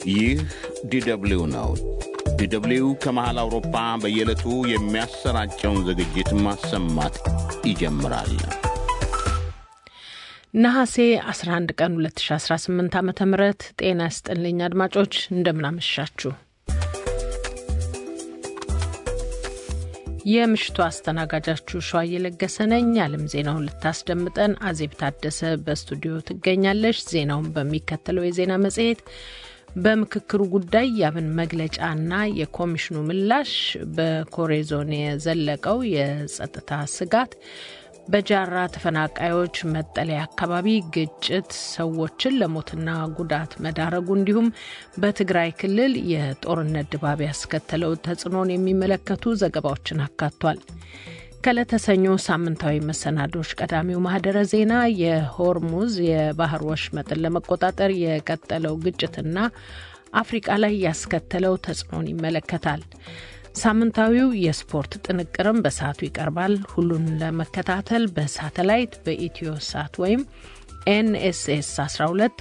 ይህ ዲደብሊው ነው። ዲደብሊው ከመሃል አውሮፓ በየዕለቱ የሚያሰራጨውን ዝግጅት ማሰማት ይጀምራል። ነሐሴ 11 ቀን 2018 ዓ ም ጤና ይስጥልኝ አድማጮች፣ እንደምናመሻችሁ። የምሽቱ አስተናጋጃችሁ ሸዋ እየለገሰ ነኝ። የዓለም ዜናውን ልታስደምጠን አዜብ ታደሰ በስቱዲዮ ትገኛለች። ዜናውን በሚከተለው የዜና መጽሔት በምክክሩ ጉዳይ የአብን መግለጫና የኮሚሽኑ ምላሽ፣ በኮሬ ዞን የዘለቀው የጸጥታ ስጋት፣ በጃራ ተፈናቃዮች መጠለያ አካባቢ ግጭት ሰዎችን ለሞትና ጉዳት መዳረጉ እንዲሁም በትግራይ ክልል የጦርነት ድባብ ያስከተለው ተጽዕኖን የሚመለከቱ ዘገባዎችን አካቷል። ከዕለተ ሰኞ ሳምንታዊ መሰናዶች ቀዳሚው ማህደረ ዜና የሆርሙዝ የባህር ወሽመጥን ለመቆጣጠር የቀጠለው ግጭትና አፍሪቃ ላይ ያስከተለው ተጽዕኖን ይመለከታል። ሳምንታዊው የስፖርት ጥንቅርም በሰዓቱ ይቀርባል። ሁሉን ለመከታተል በሳተላይት በኢትዮ ሳት ወይም ኤንኤስኤስ 12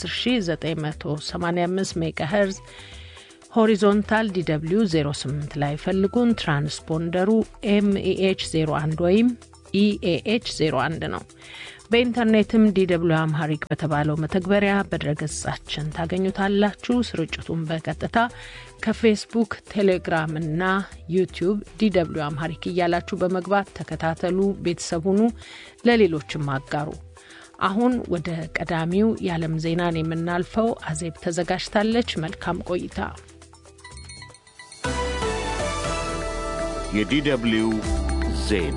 በ10985 ሜጋ ሄርዝ ሆሪዞንታል ዲw 08 ላይ ፈልጉን። ትራንስፖንደሩ ኤምኤች 01 ወይም ኢኤኤች 01 ነው። በኢንተርኔትም ዲw አምሃሪክ በተባለው መተግበሪያ በድረገጻችን ታገኙታላችሁ። ስርጭቱን በቀጥታ ከፌስቡክ፣ ቴሌግራም እና ዩቲዩብ ዲw አምሃሪክ እያላችሁ በመግባት ተከታተሉ፣ ቤተሰብ ሁኑ፣ ለሌሎችም አጋሩ። አሁን ወደ ቀዳሚው የዓለም ዜናን የምናልፈው አዜብ ተዘጋጅታለች። መልካም ቆይታ። የዲደብሊው ዜና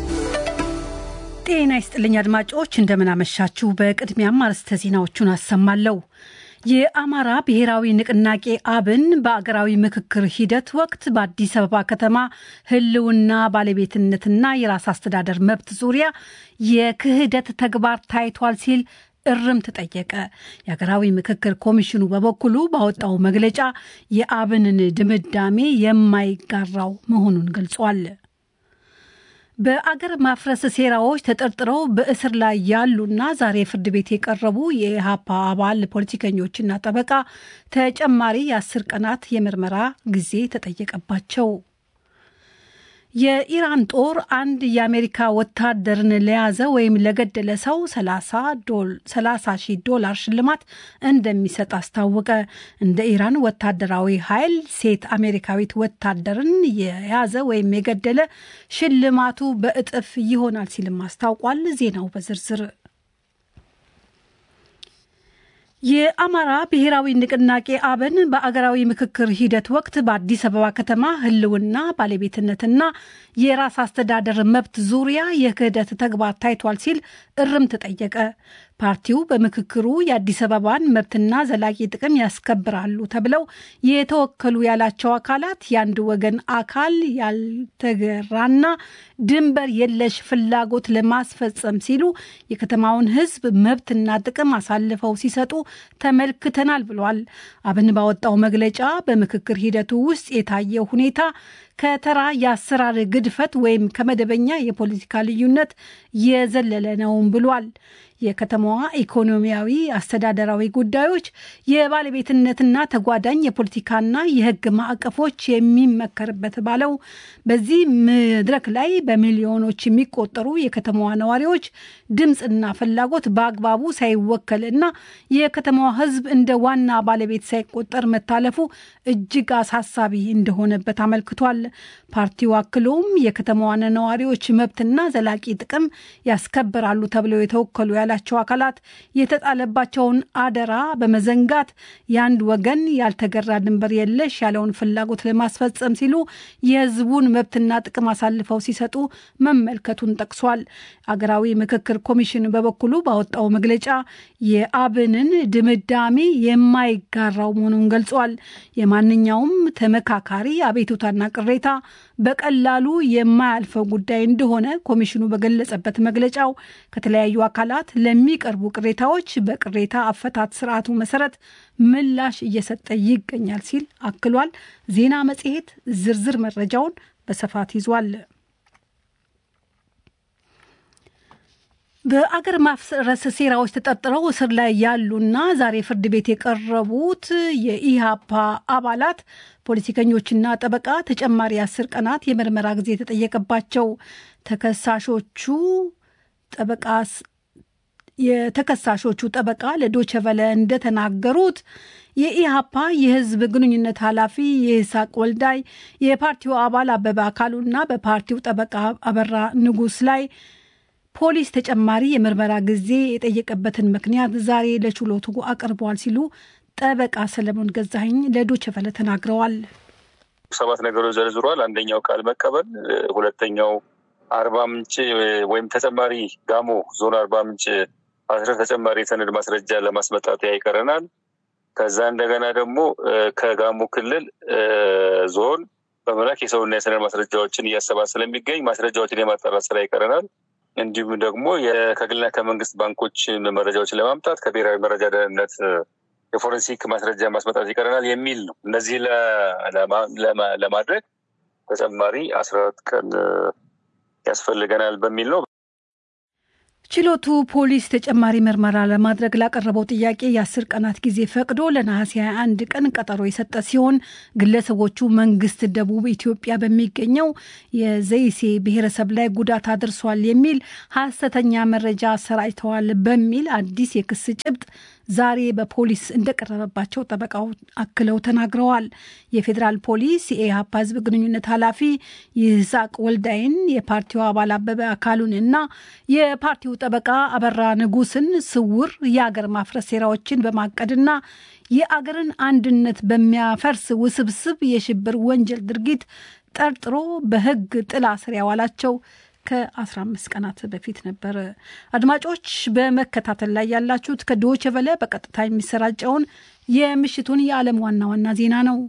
ጤና ይስጥልኝ አድማጮች፣ እንደምናመሻችሁ። በቅድሚያም አርዕስተ ዜናዎቹን አሰማለሁ። የአማራ ብሔራዊ ንቅናቄ አብን በአገራዊ ምክክር ሂደት ወቅት በአዲስ አበባ ከተማ ሕልውና ባለቤትነትና የራስ አስተዳደር መብት ዙሪያ የክህደት ተግባር ታይቷል ሲል እርምት ጠየቀ። የሀገራዊ ምክክር ኮሚሽኑ በበኩሉ ባወጣው መግለጫ የአብንን ድምዳሜ የማይጋራው መሆኑን ገልጿል። በአገር ማፍረስ ሴራዎች ተጠርጥረው በእስር ላይ ያሉና ዛሬ ፍርድ ቤት የቀረቡ የኢህአፓ አባል ፖለቲከኞችና ጠበቃ ተጨማሪ የአስር ቀናት የምርመራ ጊዜ ተጠየቀባቸው። የኢራን ጦር አንድ የአሜሪካ ወታደርን ለያዘ ወይም ለገደለ ሰው 30 ሺህ ዶላር ሽልማት እንደሚሰጥ አስታወቀ። እንደ ኢራን ወታደራዊ ኃይል ሴት አሜሪካዊት ወታደርን የያዘ ወይም የገደለ ሽልማቱ በእጥፍ ይሆናል ሲልም አስታውቋል። ዜናው በዝርዝር የአማራ ብሔራዊ ንቅናቄ አብን በአገራዊ ምክክር ሂደት ወቅት በአዲስ አበባ ከተማ ሕልውና ባለቤትነትና የራስ አስተዳደር መብት ዙሪያ የክህደት ተግባር ታይቷል ሲል እርምት ጠየቀ። ፓርቲው በምክክሩ የአዲስ አበባን መብትና ዘላቂ ጥቅም ያስከብራሉ ተብለው የተወከሉ ያላቸው አካላት የአንድ ወገን አካል ያልተገራና ድንበር የለሽ ፍላጎት ለማስፈጸም ሲሉ የከተማውን ሕዝብ መብትና ጥቅም አሳልፈው ሲሰጡ ተመልክተናል ብሏል። አብን ባወጣው መግለጫ በምክክር ሂደቱ ውስጥ የታየው ሁኔታ ከተራ የአሰራር ግድፈት ወይም ከመደበኛ የፖለቲካ ልዩነት የዘለለ ነውም ብሏል። የከተማዋ ኢኮኖሚያዊ፣ አስተዳደራዊ ጉዳዮች የባለቤትነትና ተጓዳኝ የፖለቲካና የሕግ ማዕቀፎች የሚመከርበት ባለው በዚህ መድረክ ላይ በሚሊዮኖች የሚቆጠሩ የከተማዋ ነዋሪዎች ድምፅና ፍላጎት በአግባቡ ሳይወከልና የከተማዋ ሕዝብ እንደ ዋና ባለቤት ሳይቆጠር መታለፉ እጅግ አሳሳቢ እንደሆነበት አመልክቷል። ፓርቲው አክሎም የከተማዋን ነዋሪዎች መብትና ዘላቂ ጥቅም ያስከብራሉ ተብለው የተወከሉ ያላቸው አካላት የተጣለባቸውን አደራ በመዘንጋት የአንድ ወገን ያልተገራ ድንበር የለሽ ያለውን ፍላጎት ለማስፈጸም ሲሉ የህዝቡን መብትና ጥቅም አሳልፈው ሲሰጡ መመልከቱን ጠቅሷል። አገራዊ ምክክር ኮሚሽን በበኩሉ ባወጣው መግለጫ የአብንን ድምዳሜ የማይጋራው መሆኑን ገልጿል። የማንኛውም ተመካካሪ አቤቱታና ቅሬታ በቀላሉ የማያልፈው ጉዳይ እንደሆነ ኮሚሽኑ በገለጸበት መግለጫው ከተለያዩ አካላት ለሚቀርቡ ቅሬታዎች በቅሬታ አፈታት ስርዓቱ መሰረት ምላሽ እየሰጠ ይገኛል ሲል አክሏል። ዜና መጽሔት ዝርዝር መረጃውን በስፋት ይዟል። በአገር ማፍረስ ሴራዎች ተጠርጥረው እስር ላይ ያሉና ዛሬ ፍርድ ቤት የቀረቡት የኢህአፓ አባላት ፖለቲከኞችና ጠበቃ ተጨማሪ አስር ቀናት የምርመራ ጊዜ የተጠየቀባቸው ተከሳሾቹ ጠበቃ የተከሳሾቹ ጠበቃ ለዶቸቨለ እንደተናገሩት የኢህአፓ የህዝብ ግንኙነት ኃላፊ የይስሐቅ ወልዳይ የፓርቲው አባል አበበ አካሉና በፓርቲው ጠበቃ አበራ ንጉስ ላይ ፖሊስ ተጨማሪ የምርመራ ጊዜ የጠየቀበትን ምክንያት ዛሬ ለችሎቱ አቅርበዋል ሲሉ ጠበቃ ሰለሞን ገዛኸኝ ለዶቸቨለ ተናግረዋል። ሰባት ነገሮች ዘርዝሯል። አንደኛው ቃል መቀበል፣ ሁለተኛው አርባ ምንጭ ወይም ተጨማሪ ጋሞ ዞን አርባ ምንጭ አስረ ተጨማሪ የሰነድ ማስረጃ ለማስመጣት ይቀረናል። ከዛ እንደገና ደግሞ ከጋሞ ክልል ዞን በመላክ የሰውና የሰነድ ማስረጃዎችን እያሰባሰበ ስለሚገኝ ማስረጃዎችን የማጣራት ስራ ይቀረናል። እንዲሁም ደግሞ ከግልና ከመንግስት ባንኮች መረጃዎችን ለማምጣት ከብሔራዊ መረጃ ደህንነት የፎረንሲክ ማስረጃ ማስመጣት ይቀረናል የሚል ነው። እነዚህ ለማድረግ ተጨማሪ አስራ አራት ቀን ያስፈልገናል በሚል ነው። ችሎቱ ፖሊስ ተጨማሪ ምርመራ ለማድረግ ላቀረበው ጥያቄ የአስር ቀናት ጊዜ ፈቅዶ ለነሐሴ 21 ቀን ቀጠሮ የሰጠ ሲሆን ግለሰቦቹ መንግስት ደቡብ ኢትዮጵያ በሚገኘው የዘይሴ ብሔረሰብ ላይ ጉዳት አድርሷል የሚል ሐሰተኛ መረጃ አሰራጭተዋል በሚል አዲስ የክስ ጭብጥ ዛሬ በፖሊስ እንደቀረበባቸው ጠበቃው አክለው ተናግረዋል። የፌዴራል ፖሊስ የኢህአፓ ህዝብ ግንኙነት ኃላፊ ይስሐቅ ወልዳይን፣ የፓርቲው አባል አበበ አካሉን እና የፓርቲው ጠበቃ አበራ ንጉስን ስውር የአገር ማፍረስ ሴራዎችን በማቀድና የአገርን አንድነት በሚያፈርስ ውስብስብ የሽብር ወንጀል ድርጊት ጠርጥሮ በህግ ጥላ ስር ያዋላቸው ከ15 ቀናት በፊት ነበር። አድማጮች በመከታተል ላይ ያላችሁት ከዶይቼ ቬለ በቀጥታ የሚሰራጨውን የምሽቱን የዓለም ዋና ዋና ዜና ነው።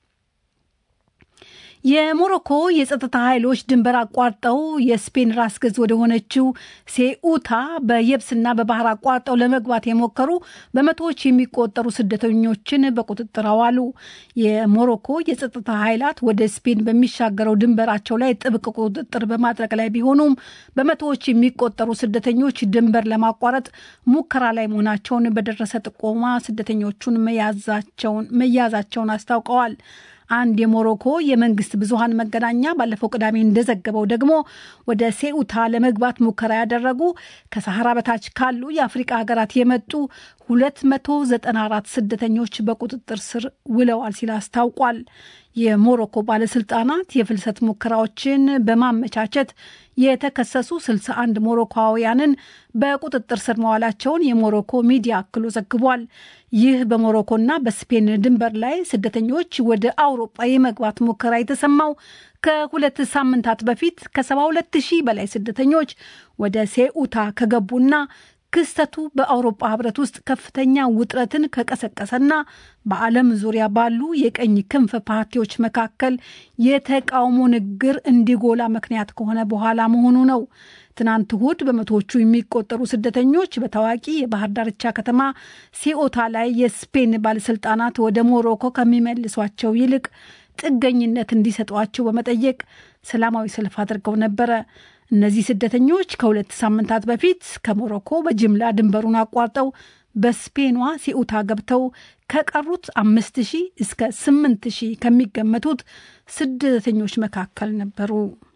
የሞሮኮ የጸጥታ ኃይሎች ድንበር አቋርጠው የስፔን ራስ ገዝ ወደ ሆነችው ሴኡታ በየብስና በባህር አቋርጠው ለመግባት የሞከሩ በመቶዎች የሚቆጠሩ ስደተኞችን በቁጥጥር አዋሉ። የሞሮኮ የጸጥታ ኃይላት ወደ ስፔን በሚሻገረው ድንበራቸው ላይ ጥብቅ ቁጥጥር በማድረግ ላይ ቢሆኑም በመቶዎች የሚቆጠሩ ስደተኞች ድንበር ለማቋረጥ ሙከራ ላይ መሆናቸውን በደረሰ ጥቆማ ስደተኞቹን መያዛቸውን አስታውቀዋል። አንድ የሞሮኮ የመንግስት ብዙሃን መገናኛ ባለፈው ቅዳሜ እንደዘገበው ደግሞ ወደ ሴኡታ ለመግባት ሙከራ ያደረጉ ከሰሐራ በታች ካሉ የአፍሪቃ ሀገራት የመጡ 294 ስደተኞች በቁጥጥር ስር ውለዋል ሲል አስታውቋል። የሞሮኮ ባለስልጣናት የፍልሰት ሙከራዎችን በማመቻቸት የተከሰሱ 61 ሞሮኮውያንን በቁጥጥር ስር መዋላቸውን የሞሮኮ ሚዲያ አክሎ ዘግቧል። ይህ በሞሮኮና በስፔን ድንበር ላይ ስደተኞች ወደ አውሮጳ የመግባት ሙከራ የተሰማው ከሁለት ሳምንታት በፊት ከ72 ሺህ በላይ ስደተኞች ወደ ሴኡታ ከገቡና ክስተቱ በአውሮፓ ህብረት ውስጥ ከፍተኛ ውጥረትን ከቀሰቀሰና በዓለም ዙሪያ ባሉ የቀኝ ክንፍ ፓርቲዎች መካከል የተቃውሞ ንግግር እንዲጎላ ምክንያት ከሆነ በኋላ መሆኑ ነው። ትናንት እሁድ በመቶዎቹ የሚቆጠሩ ስደተኞች በታዋቂ የባህር ዳርቻ ከተማ ሲኦታ ላይ የስፔን ባለስልጣናት ወደ ሞሮኮ ከሚመልሷቸው ይልቅ ጥገኝነት እንዲሰጧቸው በመጠየቅ ሰላማዊ ሰልፍ አድርገው ነበረ። እነዚህ ስደተኞች ከሁለት ሳምንታት በፊት ከሞሮኮ በጅምላ ድንበሩን አቋርጠው በስፔኗ ሲኡታ ገብተው ከቀሩት አምስት ሺህ እስከ ስምንት ሺህ ከሚገመቱት ስደተኞች መካከል ነበሩ።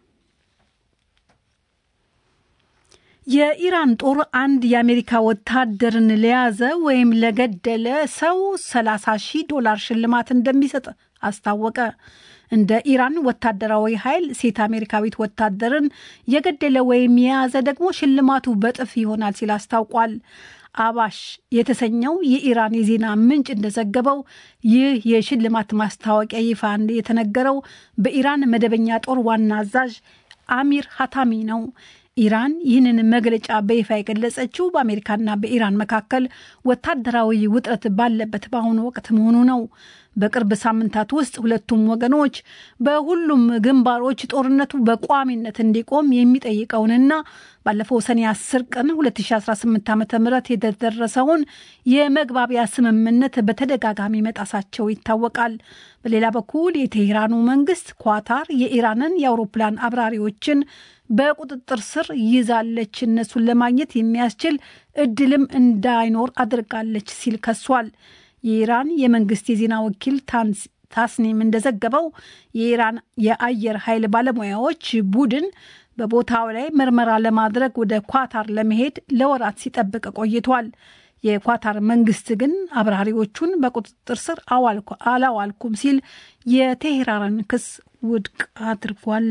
የኢራን ጦር አንድ የአሜሪካ ወታደርን ለያዘ ወይም ለገደለ ሰው 30 ሺህ ዶላር ሽልማት እንደሚሰጥ አስታወቀ። እንደ ኢራን ወታደራዊ ኃይል ሴት አሜሪካዊት ወታደርን የገደለ ወይም የያዘ ደግሞ ሽልማቱ በጥፍ ይሆናል ሲል አስታውቋል። አባሽ የተሰኘው የኢራን የዜና ምንጭ እንደዘገበው ይህ የሽልማት ማስታወቂያ ይፋ የተነገረው በኢራን መደበኛ ጦር ዋና አዛዥ አሚር ሀታሚ ነው። ኢራን ይህንን መግለጫ በይፋ የገለጸችው በአሜሪካና በኢራን መካከል ወታደራዊ ውጥረት ባለበት በአሁኑ ወቅት መሆኑ ነው። በቅርብ ሳምንታት ውስጥ ሁለቱም ወገኖች በሁሉም ግንባሮች ጦርነቱ በቋሚነት እንዲቆም የሚጠይቀውንና ባለፈው ሰኔ 10 ቀን 2018 ዓ ም የተደረሰውን የመግባቢያ ስምምነት በተደጋጋሚ መጣሳቸው ይታወቃል። በሌላ በኩል የቴሄራኑ መንግስት ኳታር የኢራንን የአውሮፕላን አብራሪዎችን በቁጥጥር ስር ይዛለች። እነሱን ለማግኘት የሚያስችል እድልም እንዳይኖር አድርጋለች ሲል ከሷል። የኢራን የመንግስት የዜና ወኪል ታስኒም እንደዘገበው የኢራን የአየር ኃይል ባለሙያዎች ቡድን በቦታው ላይ ምርመራ ለማድረግ ወደ ኳታር ለመሄድ ለወራት ሲጠብቅ ቆይቷል። የኳታር መንግስት ግን አብራሪዎቹን በቁጥጥር ስር አላዋልኩም ሲል የቴሄራንን ክስ ውድቅ አድርጓል።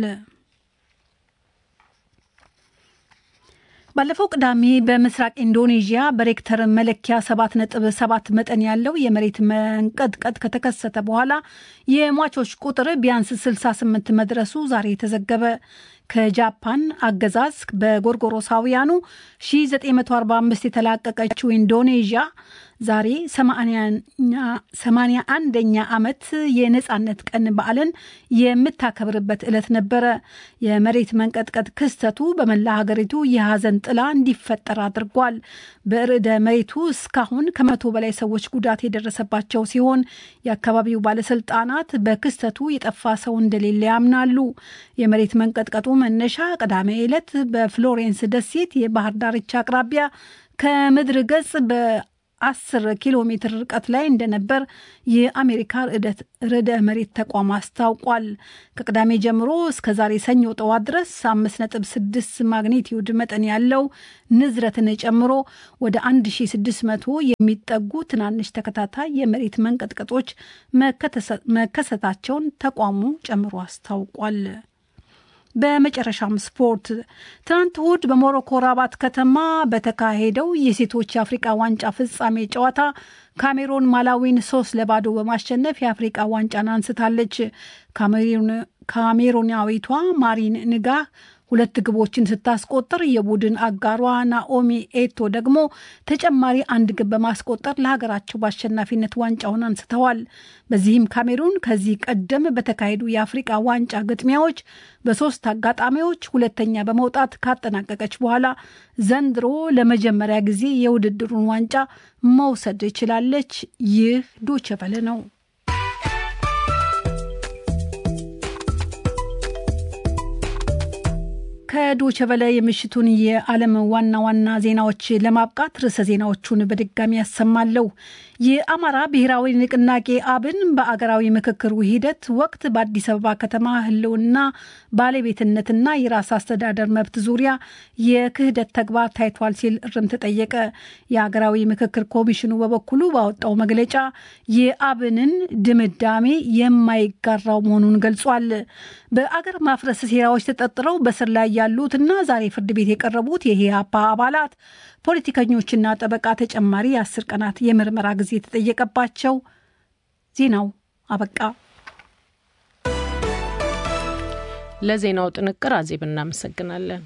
ባለፈው ቅዳሜ በምስራቅ ኢንዶኔዥያ በሬክተር መለኪያ ሰባት ነጥብ ሰባት መጠን ያለው የመሬት መንቀጥቀጥ ከተከሰተ በኋላ የሟቾች ቁጥር ቢያንስ 68 መድረሱ ዛሬ ተዘገበ። ከጃፓን አገዛዝ በጎርጎሮሳውያኑ 1945 የተላቀቀችው ኢንዶኔዥያ ዛሬ 81ኛ ዓመት የነፃነት ቀን በዓልን የምታከብርበት ዕለት ነበረ። የመሬት መንቀጥቀጥ ክስተቱ በመላ ሀገሪቱ የሐዘን ጥላ እንዲፈጠር አድርጓል። በርዕደ መሬቱ እስካሁን ከመቶ በላይ ሰዎች ጉዳት የደረሰባቸው ሲሆን የአካባቢው ባለስልጣናት በክስተቱ የጠፋ ሰው እንደሌለ ያምናሉ። የመሬት መንቀጥቀጡ መነሻ ቅዳሜ ዕለት በፍሎሬንስ ደሴት የባህር ዳርቻ አቅራቢያ ከምድር ገጽ በአስር ኪሎ ሜትር ርቀት ላይ እንደነበር የአሜሪካ ርዕደ መሬት ተቋም አስታውቋል። ከቅዳሜ ጀምሮ እስከ ዛሬ ሰኞ ጠዋት ድረስ አምስት ነጥብ ስድስት ማግኒቲዩድ መጠን ያለው ንዝረትን ጨምሮ ወደ 1600 የሚጠጉ ትናንሽ ተከታታይ የመሬት መንቀጥቀጦች መከሰታቸውን ተቋሙ ጨምሮ አስታውቋል። በመጨረሻም ስፖርት። ትናንት እሁድ በሞሮኮ ራባት ከተማ በተካሄደው የሴቶች የአፍሪቃ ዋንጫ ፍጻሜ ጨዋታ ካሜሮን ማላዊን ሶስት ለባዶ በማሸነፍ የአፍሪቃ ዋንጫን አንስታለች። ካሜሮናዊቷ ማሪን ንጋህ ሁለት ግቦችን ስታስቆጥር የቡድን አጋሯ ናኦሚ ኤቶ ደግሞ ተጨማሪ አንድ ግብ በማስቆጠር ለሀገራቸው በአሸናፊነት ዋንጫውን አንስተዋል። በዚህም ካሜሩን ከዚህ ቀደም በተካሄዱ የአፍሪቃ ዋንጫ ግጥሚያዎች በሶስት አጋጣሚዎች ሁለተኛ በመውጣት ካጠናቀቀች በኋላ ዘንድሮ ለመጀመሪያ ጊዜ የውድድሩን ዋንጫ መውሰድ ችላለች። ይህ ዶቸበለ ነው። ከዶቸ በላይ የምሽቱን የዓለም ዋና ዋና ዜናዎች ለማብቃት ርዕሰ ዜናዎቹን በድጋሚ ያሰማለሁ። የአማራ ብሔራዊ ንቅናቄ አብን በአገራዊ ምክክሩ ሂደት ወቅት በአዲስ አበባ ከተማ ሕልውና ባለቤትነትና የራስ አስተዳደር መብት ዙሪያ የክህደት ተግባር ታይቷል ሲል እርምት ጠየቀ። የአገራዊ ምክክር ኮሚሽኑ በበኩሉ ባወጣው መግለጫ የአብንን ድምዳሜ የማይጋራው መሆኑን ገልጿል። በአገር ማፍረስ ሴራዎች ተጠርጥረው በስር ላይ ያሉትና ዛሬ ፍርድ ቤት የቀረቡት የኢህአፓ አባላት ፖለቲከኞችና ጠበቃ ተጨማሪ የአስር ቀናት የምርመራ ጊዜ የተጠየቀባቸው። ዜናው አበቃ። ለዜናው ጥንቅር አዜብ እናመሰግናለን።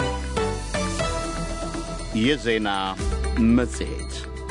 የዜና መጽሔት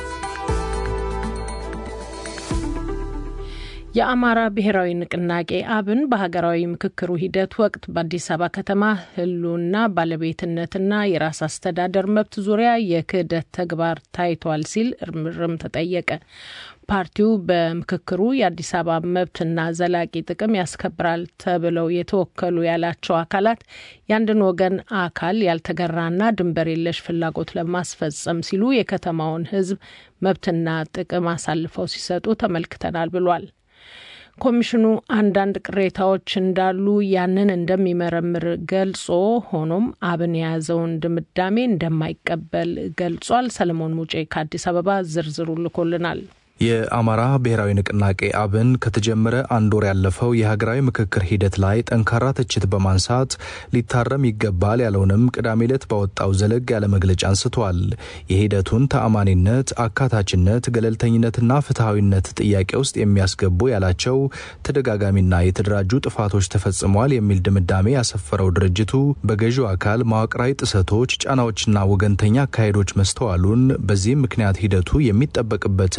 የአማራ ብሔራዊ ንቅናቄ አብን በሀገራዊ ምክክሩ ሂደት ወቅት በአዲስ አበባ ከተማ ሕልውና ባለቤትነትና የራስ አስተዳደር መብት ዙሪያ የክህደት ተግባር ታይቷል ሲል እርምርም ተጠየቀ። ፓርቲው በምክክሩ የአዲስ አበባ መብትና ዘላቂ ጥቅም ያስከብራል ተብለው የተወከሉ ያላቸው አካላት የአንድን ወገን አካል ያልተገራና ድንበር የለሽ ፍላጎት ለማስፈጸም ሲሉ የከተማውን ሕዝብ መብትና ጥቅም አሳልፈው ሲሰጡ ተመልክተናል ብሏል። ኮሚሽኑ አንዳንድ ቅሬታዎች እንዳሉ ያንን እንደሚመረምር ገልጾ ሆኖም አብን የያዘውን ድምዳሜ እንደማይቀበል ገልጿል። ሰለሞን ሙጬ ከአዲስ አበባ ዝርዝሩ ልኮልናል። የአማራ ብሔራዊ ንቅናቄ አብን ከተጀመረ አንድ ወር ያለፈው የሀገራዊ ምክክር ሂደት ላይ ጠንካራ ትችት በማንሳት ሊታረም ይገባል ያለውንም ቅዳሜ ዕለት ባወጣው ዘለግ ያለ መግለጫ አንስቷል። የሂደቱን ተአማኒነት፣ አካታችነት፣ ገለልተኝነትና ፍትሐዊነት ጥያቄ ውስጥ የሚያስገቡ ያላቸው ተደጋጋሚና የተደራጁ ጥፋቶች ተፈጽመዋል የሚል ድምዳሜ ያሰፈረው ድርጅቱ በገዢው አካል መዋቅራዊ ጥሰቶች፣ ጫናዎችና ወገንተኛ አካሄዶች መስተዋሉን በዚህም ምክንያት ሂደቱ የሚጠበቅበትን ያህል ውጤት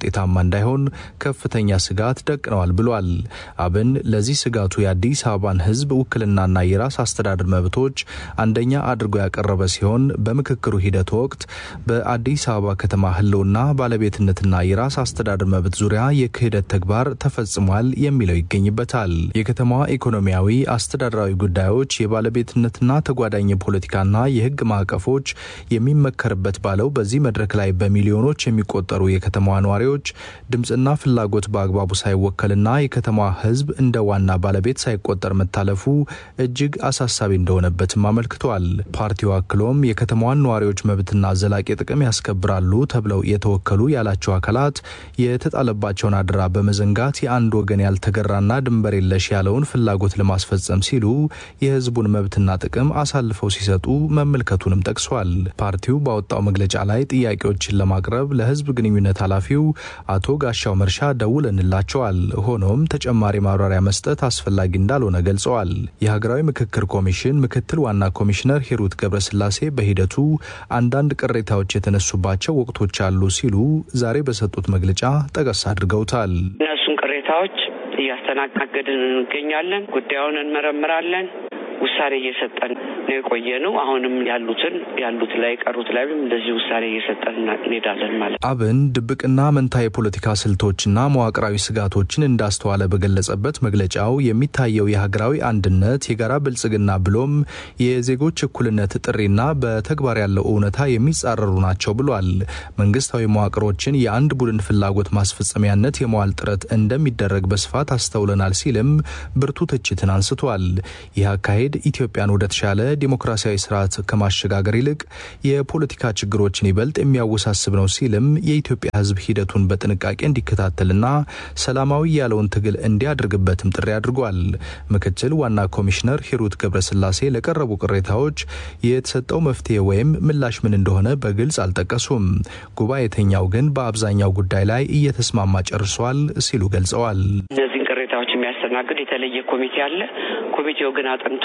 ውጤታማ እንዳይሆን ከፍተኛ ስጋት ደቅነዋል ብሏል። አብን ለዚህ ስጋቱ የአዲስ አበባን ሕዝብ ውክልናና የራስ አስተዳደር መብቶች አንደኛ አድርጎ ያቀረበ ሲሆን በምክክሩ ሂደት ወቅት በአዲስ አበባ ከተማ ህልውና ባለቤትነትና የራስ አስተዳደር መብት ዙሪያ የክህደት ተግባር ተፈጽሟል የሚለው ይገኝበታል። የከተማዋ ኢኮኖሚያዊ፣ አስተዳደራዊ ጉዳዮች፣ የባለቤትነትና ተጓዳኝ የፖለቲካና የህግ ማዕቀፎች የሚመከርበት ባለው በዚህ መድረክ ላይ በሚሊዮኖች የሚቆጠሩ የከተማዋ ነዋሪዎች ድምፅና ፍላጎት በአግባቡ ሳይወከልና የከተማዋ ህዝብ እንደ ዋና ባለቤት ሳይቆጠር መታለፉ እጅግ አሳሳቢ እንደሆነበትም አመልክቷል። ፓርቲው አክሎም የከተማዋን ነዋሪዎች መብትና ዘላቂ ጥቅም ያስከብራሉ ተብለው የተወከሉ ያላቸው አካላት የተጣለባቸውን አደራ በመዘንጋት የአንድ ወገን ያልተገራና ድንበር የለሽ ያለውን ፍላጎት ለማስፈጸም ሲሉ የህዝቡን መብትና ጥቅም አሳልፈው ሲሰጡ መመልከቱንም ጠቅሷል። ፓርቲው ባወጣው መግለጫ ላይ ጥያቄዎችን ለማቅረብ ለህዝብ ግንኙነት ኃላፊው አቶ ጋሻው መርሻ ደውለንላቸዋል። ሆኖም ተጨማሪ ማብራሪያ መስጠት አስፈላጊ እንዳልሆነ ገልጸዋል። የሀገራዊ ምክክር ኮሚሽን ምክትል ዋና ኮሚሽነር ሂሩት ገብረስላሴ በሂደቱ አንዳንድ ቅሬታዎች የተነሱባቸው ወቅቶች አሉ ሲሉ ዛሬ በሰጡት መግለጫ ጠቀስ አድርገውታል። እነሱን ቅሬታዎች እያስተናገድን እንገኛለን። ጉዳዩን እንመረምራለን። ውሳኔ እየሰጠን ነው የቆየ ነው። አሁንም ያሉትን ያሉት ላይ ቀሩት ላይም እንደዚህ ውሳኔ እየሰጠን እንሄዳለን ማለት ነው። አብን ድብቅና መንታ የፖለቲካ ስልቶችና መዋቅራዊ ስጋቶችን እንዳስተዋለ በገለጸበት መግለጫው የሚታየው የሀገራዊ አንድነት፣ የጋራ ብልጽግና ብሎም የዜጎች እኩልነት ጥሪና በተግባር ያለው እውነታ የሚጻረሩ ናቸው ብሏል። መንግስታዊ መዋቅሮችን የአንድ ቡድን ፍላጎት ማስፈጸሚያነት የመዋል ጥረት እንደሚደረግ በስፋት አስተውለናል ሲልም ብርቱ ትችትን አንስቷል። ይህ አካሄድ ኢትዮጵያን ወደ ተሻለ ዲሞክራሲያዊ ስርዓት ከማሸጋገር ይልቅ የፖለቲካ ችግሮችን ይበልጥ የሚያወሳስብ ነው ሲልም የኢትዮጵያ ሕዝብ ሂደቱን በጥንቃቄ እንዲከታተልና ሰላማዊ ያለውን ትግል እንዲያደርግበትም ጥሪ አድርጓል። ምክትል ዋና ኮሚሽነር ሂሩት ገብረስላሴ ለቀረቡ ቅሬታዎች የተሰጠው መፍትሄ ወይም ምላሽ ምን እንደሆነ በግልጽ አልጠቀሱም። ጉባኤተኛው ግን በአብዛኛው ጉዳይ ላይ እየተስማማ ጨርሷል ሲሉ ገልጸዋል። እነዚህን ቅሬታዎች የሚያስተናግድ የተለየ ኮሚቴ አለ። ኮሚቴው ግን አጥንቶ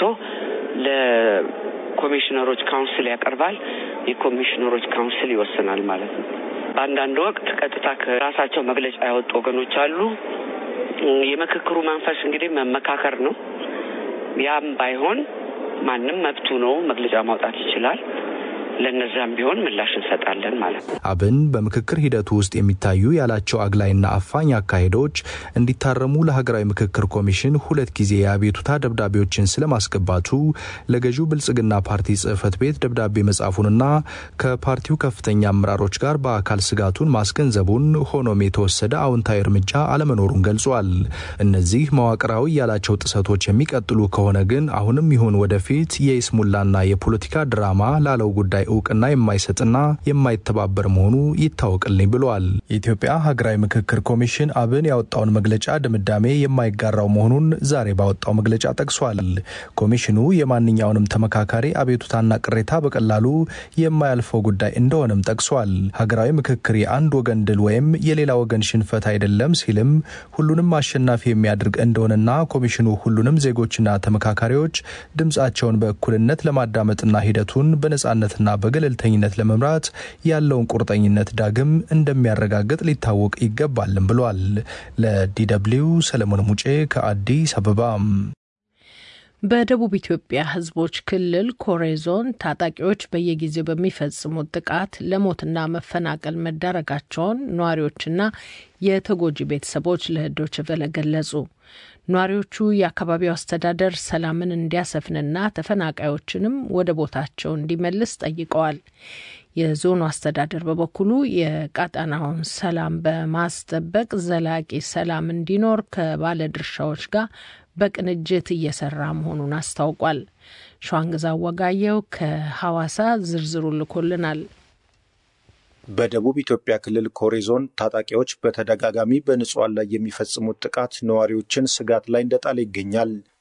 ለኮሚሽነሮች ካውንስል ያቀርባል። የኮሚሽነሮች ካውንስል ይወስናል ማለት ነው። በአንዳንድ ወቅት ቀጥታ ከራሳቸው መግለጫ ያወጡ ወገኖች አሉ። የምክክሩ መንፈስ እንግዲህ መመካከር ነው። ያም ባይሆን ማንም መብቱ ነው፣ መግለጫ ማውጣት ይችላል። ለነዛም ቢሆን ምላሽ እንሰጣለን ማለት ነው። አብን በምክክር ሂደቱ ውስጥ የሚታዩ ያላቸው አግላይና አፋኝ አካሄዶች እንዲታረሙ ለሀገራዊ ምክክር ኮሚሽን ሁለት ጊዜ የአቤቱታ ደብዳቤዎችን ስለማስገባቱ ለገዢው ብልጽግና ፓርቲ ጽህፈት ቤት ደብዳቤ መጻፉንና ከፓርቲው ከፍተኛ አመራሮች ጋር በአካል ስጋቱን ማስገንዘቡን ሆኖም የተወሰደ አዎንታዊ እርምጃ አለመኖሩን ገልጿል። እነዚህ መዋቅራዊ ያላቸው ጥሰቶች የሚቀጥሉ ከሆነ ግን አሁንም ይሁን ወደፊት የይስሙላና የፖለቲካ ድራማ ላለው ጉዳይ እውቅና የማይሰጥና የማይተባበር መሆኑ ይታወቅልኝ ብለዋል። የኢትዮጵያ ሀገራዊ ምክክር ኮሚሽን አብን ያወጣውን መግለጫ ድምዳሜ የማይጋራው መሆኑን ዛሬ ባወጣው መግለጫ ጠቅሷል። ኮሚሽኑ የማንኛውንም ተመካካሪ አቤቱታና ቅሬታ በቀላሉ የማያልፈው ጉዳይ እንደሆነም ጠቅሷል። ሀገራዊ ምክክር የአንድ ወገን ድል ወይም የሌላ ወገን ሽንፈት አይደለም ሲልም ሁሉንም አሸናፊ የሚያደርግ እንደሆነና ኮሚሽኑ ሁሉንም ዜጎችና ተመካካሪዎች ድምጻቸውን በእኩልነት ለማዳመጥና ሂደቱን በነጻነትና በገለልተኝነት ለመምራት ያለውን ቁርጠኝነት ዳግም እንደሚያረጋግጥ ሊታወቅ ይገባልም ብሏል። ለዲደብሊው ሰለሞን ሙጬ ከአዲስ አበባ። በደቡብ ኢትዮጵያ ሕዝቦች ክልል ኮሬ ዞን ታጣቂዎች በየጊዜው በሚፈጽሙት ጥቃት ለሞትና መፈናቀል መዳረጋቸውን ነዋሪዎችና የተጎጂ ቤተሰቦች ለዶይቼ ቬለ ገለጹ። ነዋሪዎቹ የአካባቢው አስተዳደር ሰላምን እንዲያሰፍንና ተፈናቃዮችንም ወደ ቦታቸው እንዲመልስ ጠይቀዋል። የዞኑ አስተዳደር በበኩሉ የቀጠናውን ሰላም በማስጠበቅ ዘላቂ ሰላም እንዲኖር ከባለድርሻዎች ጋር በቅንጅት እየሰራ መሆኑን አስታውቋል። ሸዋንግዛ ወጋየው ከሐዋሳ ዝርዝሩ ልኮልናል። በደቡብ ኢትዮጵያ ክልል ኮሬ ዞን ታጣቂዎች በተደጋጋሚ በንጹሐን ላይ የሚፈጽሙት ጥቃት ነዋሪዎችን ስጋት ላይ እንደጣለ ይገኛል።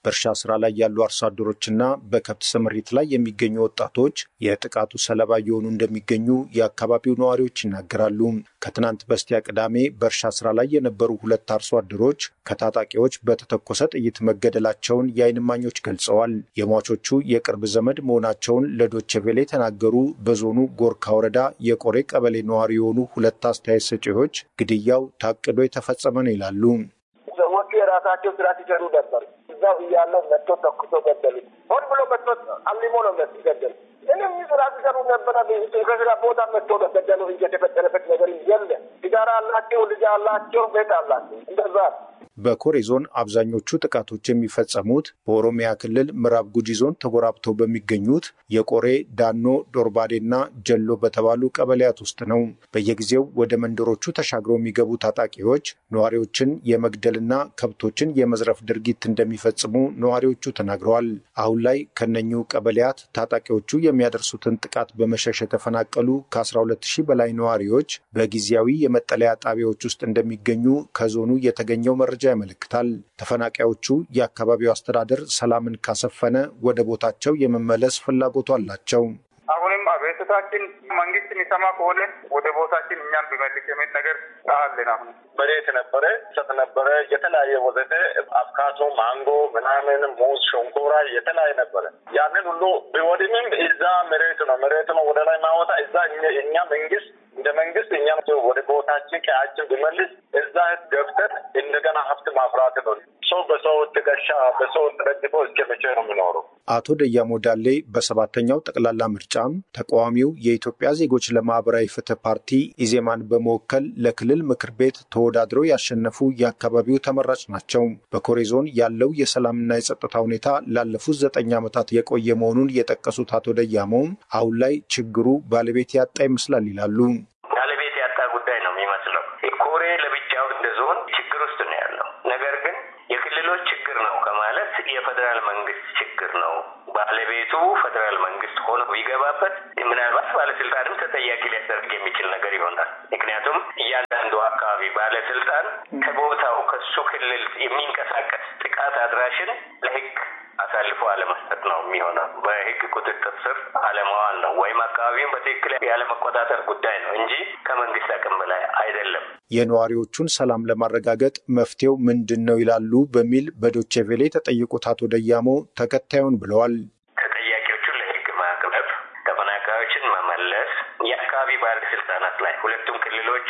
በእርሻ ስራ ላይ ያሉ አርሶ አደሮችና በከብት ስምሪት ላይ የሚገኙ ወጣቶች የጥቃቱ ሰለባ እየሆኑ እንደሚገኙ የአካባቢው ነዋሪዎች ይናገራሉ። ከትናንት በስቲያ ቅዳሜ በእርሻ ስራ ላይ የነበሩ ሁለት አርሶ አደሮች ከታጣቂዎች በተተኮሰ ጥይት መገደላቸውን የዓይን እማኞች ገልጸዋል። የሟቾቹ የቅርብ ዘመድ መሆናቸውን ለዶቼ ቬለ የተናገሩ በዞኑ ጎርካ ወረዳ የቆሬ ቀበሌ ነዋሪ የሆኑ ሁለት አስተያየት ሰጪዎች ግድያው ታቅዶ የተፈጸመ ነው ይላሉ። ሰዎቹ የራሳቸው ስራ ሲሰሩ ነበር። እዛው እያለው መጥቶ ተኩሶ ገደሉ። ሆን ብሎ መጥቶ አልሞ ነው ገደሉ። ምንም ስራ ሲሰሩ ነበረ። ከስራ ቦታ መጥቶ ነው ገደሉ። የተፈጠረበት ነገር የለ። ሲጋራ አላቸው፣ ልጅ አላቸው፣ ቤት አላቸው። እንደዛ በኮሬ ዞን አብዛኞቹ ጥቃቶች የሚፈጸሙት በኦሮሚያ ክልል ምዕራብ ጉጂ ዞን ተጎራብተው በሚገኙት የቆሬ ዳኖ፣ ዶርባዴና ጀሎ በተባሉ ቀበሌያት ውስጥ ነው። በየጊዜው ወደ መንደሮቹ ተሻግረው የሚገቡ ታጣቂዎች ነዋሪዎችን የመግደልና ከብቶችን የመዝረፍ ድርጊት እንደሚፈጽሙ ነዋሪዎቹ ተናግረዋል። አሁን ላይ ከነኙ ቀበሌያት ታጣቂዎቹ የሚያደርሱትን ጥቃት በመሸሽ የተፈናቀሉ ከ12 ሺህ በላይ ነዋሪዎች በጊዜያዊ የመጠለያ ጣቢያዎች ውስጥ እንደሚገኙ ከዞኑ የተገኘው መረጃ ያመለክታል። ተፈናቃዮቹ የአካባቢው አስተዳደር ሰላምን ካሰፈነ ወደ ቦታቸው የመመለስ ፍላጎቱ አላቸው። አሁንም አቤቱታችን መንግስት የሚሰማ ከሆነ ወደ ቦታችን እኛም ቢመልስ የሚል ነገር አለን። አሁን መሬት ነበረ፣ ሰጥ ነበረ፣ የተለያየ ወዘተ አፍካቶ፣ ማንጎ፣ ምናምን ሙዝ፣ ሸንኮራ የተለያየ ነበረ። ያንን ሁሉ ቢወድምም እዛ መሬት ነው መሬት ነው ወደ ላይ ማወጣ እዛ እኛ መንግስት እንደ መንግስት እኛም ወደ ቦታችን ቀያችን ቢመልስ እዛ ገብተን እንደገና ሀብት ማፍራት ነው። ሰው በሰው ትከሻ በሰው ተደግፎ እስከ መቼ ነው የሚኖረው? አቶ ደያሞ ዳሌ በሰባተኛው ጠቅላላ ምርጫም ተቃዋሚው የኢትዮጵያ ዜጎች ለማህበራዊ ፍትህ ፓርቲ ኢዜማን በመወከል ለክልል ምክር ቤት ተወዳድረው ያሸነፉ የአካባቢው ተመራጭ ናቸው። በኮሬ ዞን ያለው የሰላምና የጸጥታ ሁኔታ ላለፉት ዘጠኝ ዓመታት የቆየ መሆኑን የጠቀሱት አቶ ደያሞም አሁን ላይ ችግሩ ባለቤት ያጣ ይመስላል ይላሉ። ባለቤት ያጣ ጉዳይ ነው የሚመስለው። ኮሬ ለብቻው እንደ ዞን ችግር ውስጥ ነው ያለው። ነገር ግን የክልሎች ችግር ነው ከማለት የፌዴራል መንግስት ችግር ነው ባለቤቱ ፌዴራል መንግስት ሆኖ ቢገባበት ምናልባት ባለስልጣንም ተጠያቂ ሊያደርግ የሚችል ነገር ይሆናል። ምክንያቱም እያንዳንዱ አካባቢ ባለስልጣን ከቦታው ከሱ ክልል የሚንቀሳቀስ ጥቃት አድራሽን ለህግ አሳልፎ አለመስጠት ነው የሚሆነው። በህግ ቁጥጥር ስር አለመዋል ነው ወይም አካባቢውን በትክክል ያለመቆጣጠር ጉዳይ ነው እንጂ ከመንግስት አቅም በላይ አይደለም። የነዋሪዎቹን ሰላም ለማረጋገጥ መፍትሄው ምንድን ነው ይላሉ በሚል በዶቼ ቬሌ የተጠየቁት አቶ ደያሞ ተከታዩን ብለዋል። ተጠያቂዎቹን ለህግ ማቅረብ፣ ተፈናቃዮችን መመለስ፣ የአካባቢ ባለስልጣናት ላይ ሁለቱም ክልሎች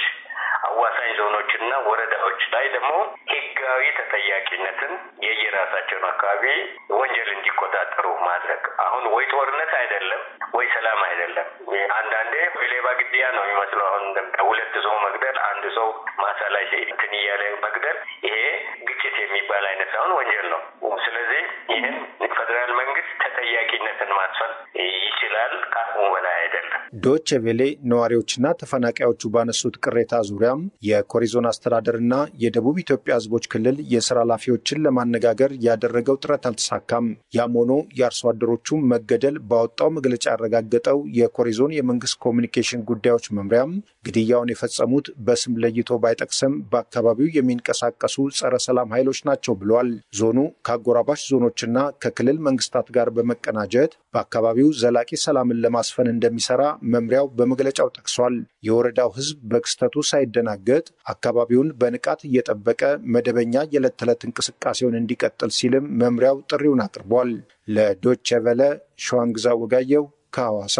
አዋሳኝ ዞኖችና ወረዳዎች ላይ ደግሞ ህጋዊ ተጠያቂነትን የየራሳቸውን አካባቢ ወንጀል እንዲቆጣጠሩ ማድረግ። አሁን ወይ ጦርነት አይደለም ወይ ሰላም አይደለም። አንዳንዴ ሌባ ግድያ ነው የሚመስለው። አሁን ሁለት ሰው መግደል፣ አንድ ሰው ማሳ ላይ እንትን እያለ መግደል፣ ይሄ ግጭት የሚባል አይነት ሳይሆን ወንጀል ነው። ስለዚህ ይህን ፌዴራል መንግስት ተጠያቂነትን ማስፈን ይችላል፣ ከአቅሙ በላይ አይደለም። ዶቼ ቬሌ ነዋሪዎችና ተፈናቃዮቹ ባነሱት ቅሬታ ዙሪያም የኮሪዞን አስተዳደርና የደቡብ ኢትዮጵያ ህዝቦች ክልል የስራ ኃላፊዎችን ለማነጋገር ያደረገው ጥረት አልተሳካም። ያም ሆኖ የአርሶ አደሮቹ መገደል ባወጣው መግለጫ ያረጋገጠው የኮሪዞን የመንግስት ኮሚኒኬሽን ጉዳዮች መምሪያም ግድያውን የፈጸሙት በስም ለይቶ ባይጠቅስም በአካባቢው የሚንቀሳቀሱ ጸረ ሰላም ኃይሎች ናቸው ብሏል። ዞኑ ከአጎራባሽ ዞኖችና ከክልል መንግስታት ጋር በመቀናጀት በአካባቢው ዘላቂ ሰላምን ለማስፈን እንደሚሰራ መምሪያው በመግለጫው ጠቅሷል። የወረዳው ህዝብ በክስተቱ ሳይደናገጥ አካባቢውን በንቃት እየጠበቀ መደበኛ የዕለት ተዕለት እንቅስቃሴውን እንዲቀጥል ሲልም መምሪያው ጥሪውን አቅርቧል። ለዶቼ ቨለ ሸዋንግዛ ወጋየው ከሐዋሳ።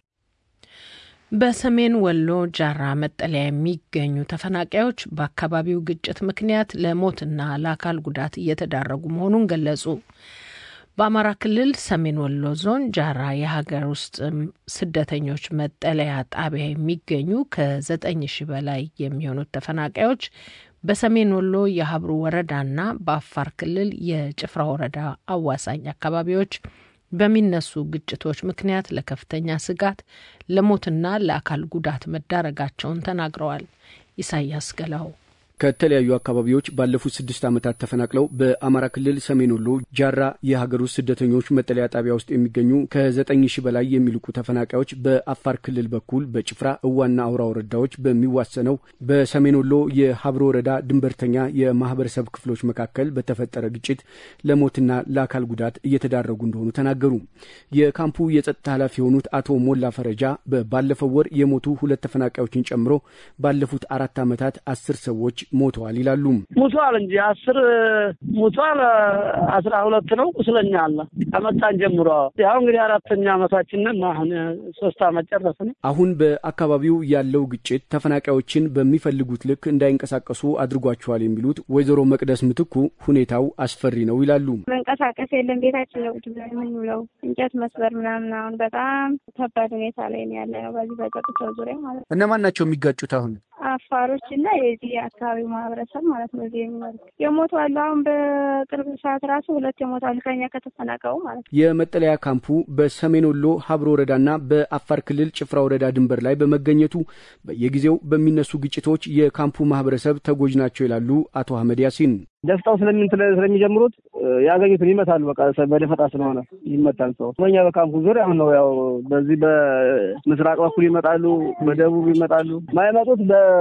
በሰሜን ወሎ ጃራ መጠለያ የሚገኙ ተፈናቃዮች በአካባቢው ግጭት ምክንያት ለሞትና ለአካል ጉዳት እየተዳረጉ መሆኑን ገለጹ። በአማራ ክልል ሰሜን ወሎ ዞን ጃራ የሀገር ውስጥ ስደተኞች መጠለያ ጣቢያ የሚገኙ ከዘጠኝ ሺህ በላይ የሚሆኑት ተፈናቃዮች በሰሜን ወሎ የሀብሩ ወረዳና በአፋር ክልል የጭፍራ ወረዳ አዋሳኝ አካባቢዎች በሚነሱ ግጭቶች ምክንያት ለከፍተኛ ስጋት ለሞትና ለአካል ጉዳት መዳረጋቸውን ተናግረዋል። ኢሳያስ ገላው ከተለያዩ አካባቢዎች ባለፉት ስድስት ዓመታት ተፈናቅለው በአማራ ክልል ሰሜን ወሎ ጃራ የሀገር ውስጥ ስደተኞች መጠለያ ጣቢያ ውስጥ የሚገኙ ከዘጠኝ ሺህ በላይ የሚልቁ ተፈናቃዮች በአፋር ክልል በኩል በጭፍራ እዋና አውራ ወረዳዎች በሚዋሰነው በሰሜን ወሎ የሀብሮ ወረዳ ድንበርተኛ የማህበረሰብ ክፍሎች መካከል በተፈጠረ ግጭት ለሞትና ለአካል ጉዳት እየተዳረጉ እንደሆኑ ተናገሩ። የካምፑ የጸጥታ ኃላፊ የሆኑት አቶ ሞላ ፈረጃ ባለፈው ወር የሞቱ ሁለት ተፈናቃዮችን ጨምሮ ባለፉት አራት ዓመታት አስር ሰዎች ሞተዋል ይላሉ። ሙቷል እንጂ አስር ሙቷል፣ አስራ ሁለት ነው ቁስለኛ አለ ከመጣን ጀምሮ ያው እንግዲህ አራተኛ ዓመታችንን አሁን ሶስት ዓመት ጨረስን። አሁን በአካባቢው ያለው ግጭት ተፈናቃዮችን በሚፈልጉት ልክ እንዳይንቀሳቀሱ አድርጓቸዋል የሚሉት ወይዘሮ መቅደስ ምትኩ ሁኔታው አስፈሪ ነው ይላሉ። መንቀሳቀስ የለም ቤታችን ነው ቁጭ ብለን የምንውለው እንጨት መስበር ምናምን። አሁን በጣም ከባድ ሁኔታ ላይ ነው ያለ ነው በዚህ በጸጥታው ዙሪያ ማለት ነው። እነማን ናቸው የሚጋጩት አሁን? አፋሮች እና የዚህ የአካባቢው ማህበረሰብ ማለት ነው። እዚህ የሚኖሩት የሞቱ አሉ። አሁን በቅርብ ሰዓት ራሱ ሁለት የሞቱ አሉ ከኛ ከተፈናቀሉ ማለት ነው። የመጠለያ ካምፑ በሰሜን ወሎ ሀብሮ ወረዳና በአፋር ክልል ጭፍራ ወረዳ ድንበር ላይ በመገኘቱ በየጊዜው በሚነሱ ግጭቶች የካምፑ ማህበረሰብ ተጎጂ ናቸው ይላሉ አቶ አህመድ ያሲን። ደፍጣው ስለምን ስለሚጀምሩት ያገኙትን ይመታሉ። በቃ በደፈጣ ስለሆነ ይመታል ሰው። በኛ በካምፑ ዙሪያ አሁን ነው ያው በዚህ በምስራቅ በኩል ይመጣሉ፣ በደቡብ ይመጣሉ። ማይመጡት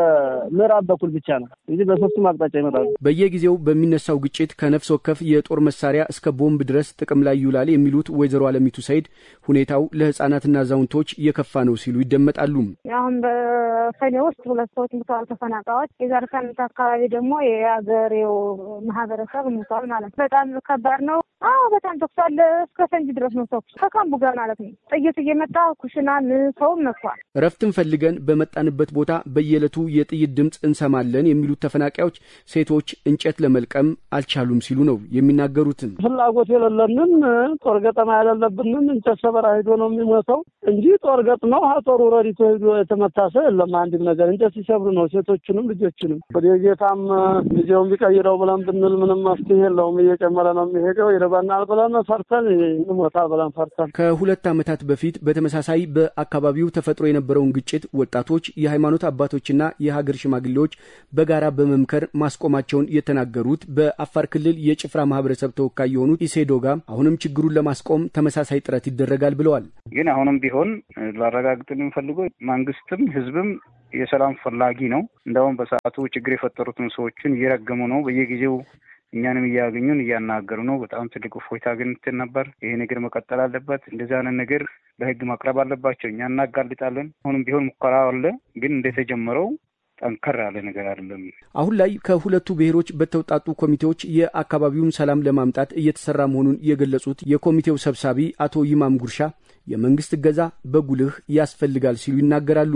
በምዕራብ በኩል ብቻ ነው እንጂ በሶስቱም አቅጣጫ ይመጣሉ። በየጊዜው በሚነሳው ግጭት ከነፍስ ወከፍ የጦር መሳሪያ እስከ ቦምብ ድረስ ጥቅም ላይ ይውላል የሚሉት ወይዘሮ አለሚቱ ሰይድ ሁኔታው ለህጻናትና አዛውንቶች የከፋ ነው ሲሉ ይደመጣሉ። አሁን በሰኔ ውስጥ ሁለት ሰዎች ሙተዋል ተፈናቃዮች። የዛሬ ሳምንት አካባቢ ደግሞ የአገሬው ማህበረሰብ ሙተዋል ማለት ነው። በጣም ከባድ ነው። አዎ በጣም ተኩስ አለ። እስከ ፈንጂ ድረስ ነው ተኩስ ከካምቡ ጋር ማለት ነው። ጥይት እየመጣ ኩሽናን ሰውም መጥቷል። እረፍትን ፈልገን በመጣንበት ቦታ በየዕለቱ የጥይት ድምፅ እንሰማለን የሚሉት ተፈናቃዮች ሴቶች እንጨት ለመልቀም አልቻሉም ሲሉ ነው የሚናገሩትን። ፍላጎት የሌለንን ጦር ገጠማ ያለለብንን እንጨት ሰበራ ሄዶ ነው የሚሞተው እንጂ ጦር ገጥመው ጦሩ ረዲቶ ሄዶ የተመታ ሰው የለም። አንድም ነገር እንጨት ሲሰብሩ ነው ሴቶችንም ልጆችንም። ወደ ጌታም ጊዜውን ቢቀይረው ብለን ብንል ምንም መፍትሄ የለውም። እየጨመረ ነው የሚሄደው። ይርበናል ብለን ፈርተን እንሞታል ብለን ፈርተን ከሁለት ዓመታት በፊት በተመሳሳይ በአካባቢው ተፈጥሮ የነበረውን ግጭት ወጣቶች፣ የሃይማኖት አባቶችና የሀገር ሽማግሌዎች በጋራ በመምከር ማስቆማቸውን የተናገሩት በአፋር ክልል የጭፍራ ማህበረሰብ ተወካይ የሆኑት ኢሴዶጋ አሁንም ችግሩን ለማስቆም ተመሳሳይ ጥረት ይደረጋል ብለዋል። ግን አሁንም ቢሆን ላረጋግጥ የምፈልገው መንግስትም ህዝብም የሰላም ፈላጊ ነው። እንደውም በሰዓቱ ችግር የፈጠሩትን ሰዎችን እየረገሙ ነው። በየጊዜው እኛንም እያገኙን እያናገሩ ነው። በጣም ትልቅ እፎይታ አግኝተን ነበር። ይሄ ነገር መቀጠል አለበት። እንደዚህ አይነት ነገር ለህግ ማቅረብ አለባቸው። እኛ እናጋልጣለን። አሁንም ቢሆን ሙከራ አለ፣ ግን እንደተጀመረው ጠንከር ያለ ነገር አይደለም። አሁን ላይ ከሁለቱ ብሔሮች በተውጣጡ ኮሚቴዎች የአካባቢውን ሰላም ለማምጣት እየተሰራ መሆኑን የገለጹት የኮሚቴው ሰብሳቢ አቶ ይማም ጉርሻ የመንግስት እገዛ በጉልህ ያስፈልጋል ሲሉ ይናገራሉ።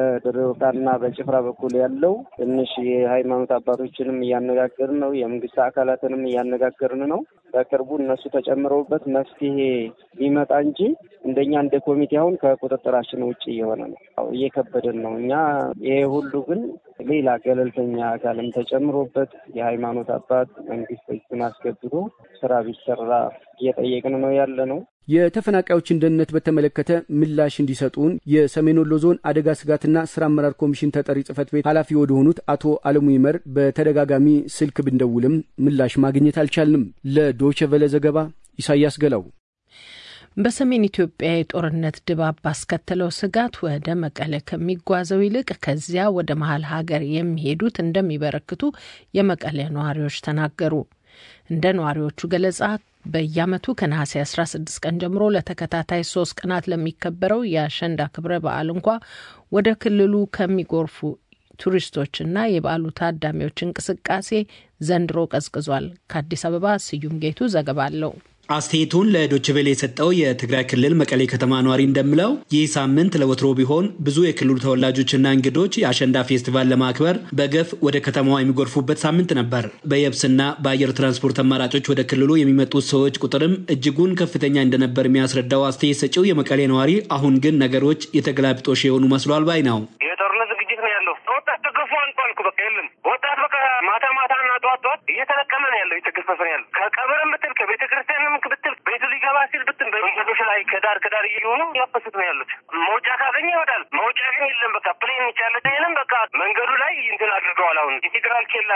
በድሬዳዋና በጭፍራ በኩል ያለው ትንሽ የሃይማኖት አባቶችንም እያነጋገርን ነው። የመንግስት አካላትንም እያነጋገርን ነው። በቅርቡ እነሱ ተጨምረውበት መፍትሄ ሊመጣ እንጂ እንደኛ እንደ ኮሚቴ አሁን ከቁጥጥራችን ውጭ እየሆነ ነው፣ እየከበደን ነው። እኛ ይሄ ሁሉ ግን ሌላ ገለልተኛ አካልም ተጨምሮበት የሃይማኖት አባት መንግስት እጁን አስገብቶ ስራ ቢሰራ እየጠየቅን ነው ያለ ነው። የተፈናቃዮችን ደህንነት በተመለከተ ምላሽ እንዲሰጡን የሰሜን ወሎ ዞን አደጋ ስጋትና ስራ አመራር ኮሚሽን ተጠሪ ጽህፈት ቤት ኃላፊ ወደ ሆኑት አቶ አለሙ ይመር በተደጋጋሚ ስልክ ብንደውልም ምላሽ ማግኘት አልቻልንም። ለዶይቼ ቬለ ዘገባ ኢሳያስ ገላው። በሰሜን ኢትዮጵያ የጦርነት ድባብ ባስከተለው ስጋት ወደ መቀለ ከሚጓዘው ይልቅ ከዚያ ወደ መሀል ሀገር የሚሄዱት እንደሚበረክቱ የመቀለ ነዋሪዎች ተናገሩ። እንደ ነዋሪዎቹ ገለጻ በየዓመቱ ከነሐሴ 16 ቀን ጀምሮ ለተከታታይ ሶስት ቀናት ለሚከበረው የአሸንዳ ክብረ በዓል እንኳ ወደ ክልሉ ከሚጎርፉ ቱሪስቶችና የበዓሉ ታዳሚዎች እንቅስቃሴ ዘንድሮ ቀዝቅዟል። ከአዲስ አበባ ስዩም ጌቱ ዘገባ አለው። አስተያየቱን ለዶችቬሌ የሰጠው የትግራይ ክልል መቀሌ ከተማ ነዋሪ እንደሚለው ይህ ሳምንት ለወትሮ ቢሆን ብዙ የክልሉ ተወላጆችና እንግዶች የአሸንዳ ፌስቲቫል ለማክበር በገፍ ወደ ከተማዋ የሚጎርፉበት ሳምንት ነበር። በየብስና በአየር ትራንስፖርት አማራጮች ወደ ክልሉ የሚመጡት ሰዎች ቁጥርም እጅጉን ከፍተኛ እንደነበር የሚያስረዳው አስተያየት ሰጪው የመቀሌ ነዋሪ አሁን ግን ነገሮች የተገላቢጦሽ የሆኑ መስሏል ባይ ነው። የጦርነት ዝግጅት ነው ያለው። ወጣት ተገፎ አልቋል እኮ በቃ የለም። ወጣት በቃ ማታ ማታ እና ጠዋት ጠዋት እየተለቀመ ነው ያለው፣ እየተገፈፈ ነው ያለው። ከቀብርም ብትል ከቤተ ክርስቲያንም ብትል ቤቱ ሊገባ ሲል ብትል በመንገዶች ላይ ከዳር ከዳር እየሆኑ ያፈሱት ነው ያሉት። መውጫ ካገኘ ይወጣል፣ መውጫ ግን የለም። በቃ ፕሌን ይቻለ ይንም በቃ መንገዱ ላይ እንትን አድርገዋል። አሁን የፌዴራል ኬላ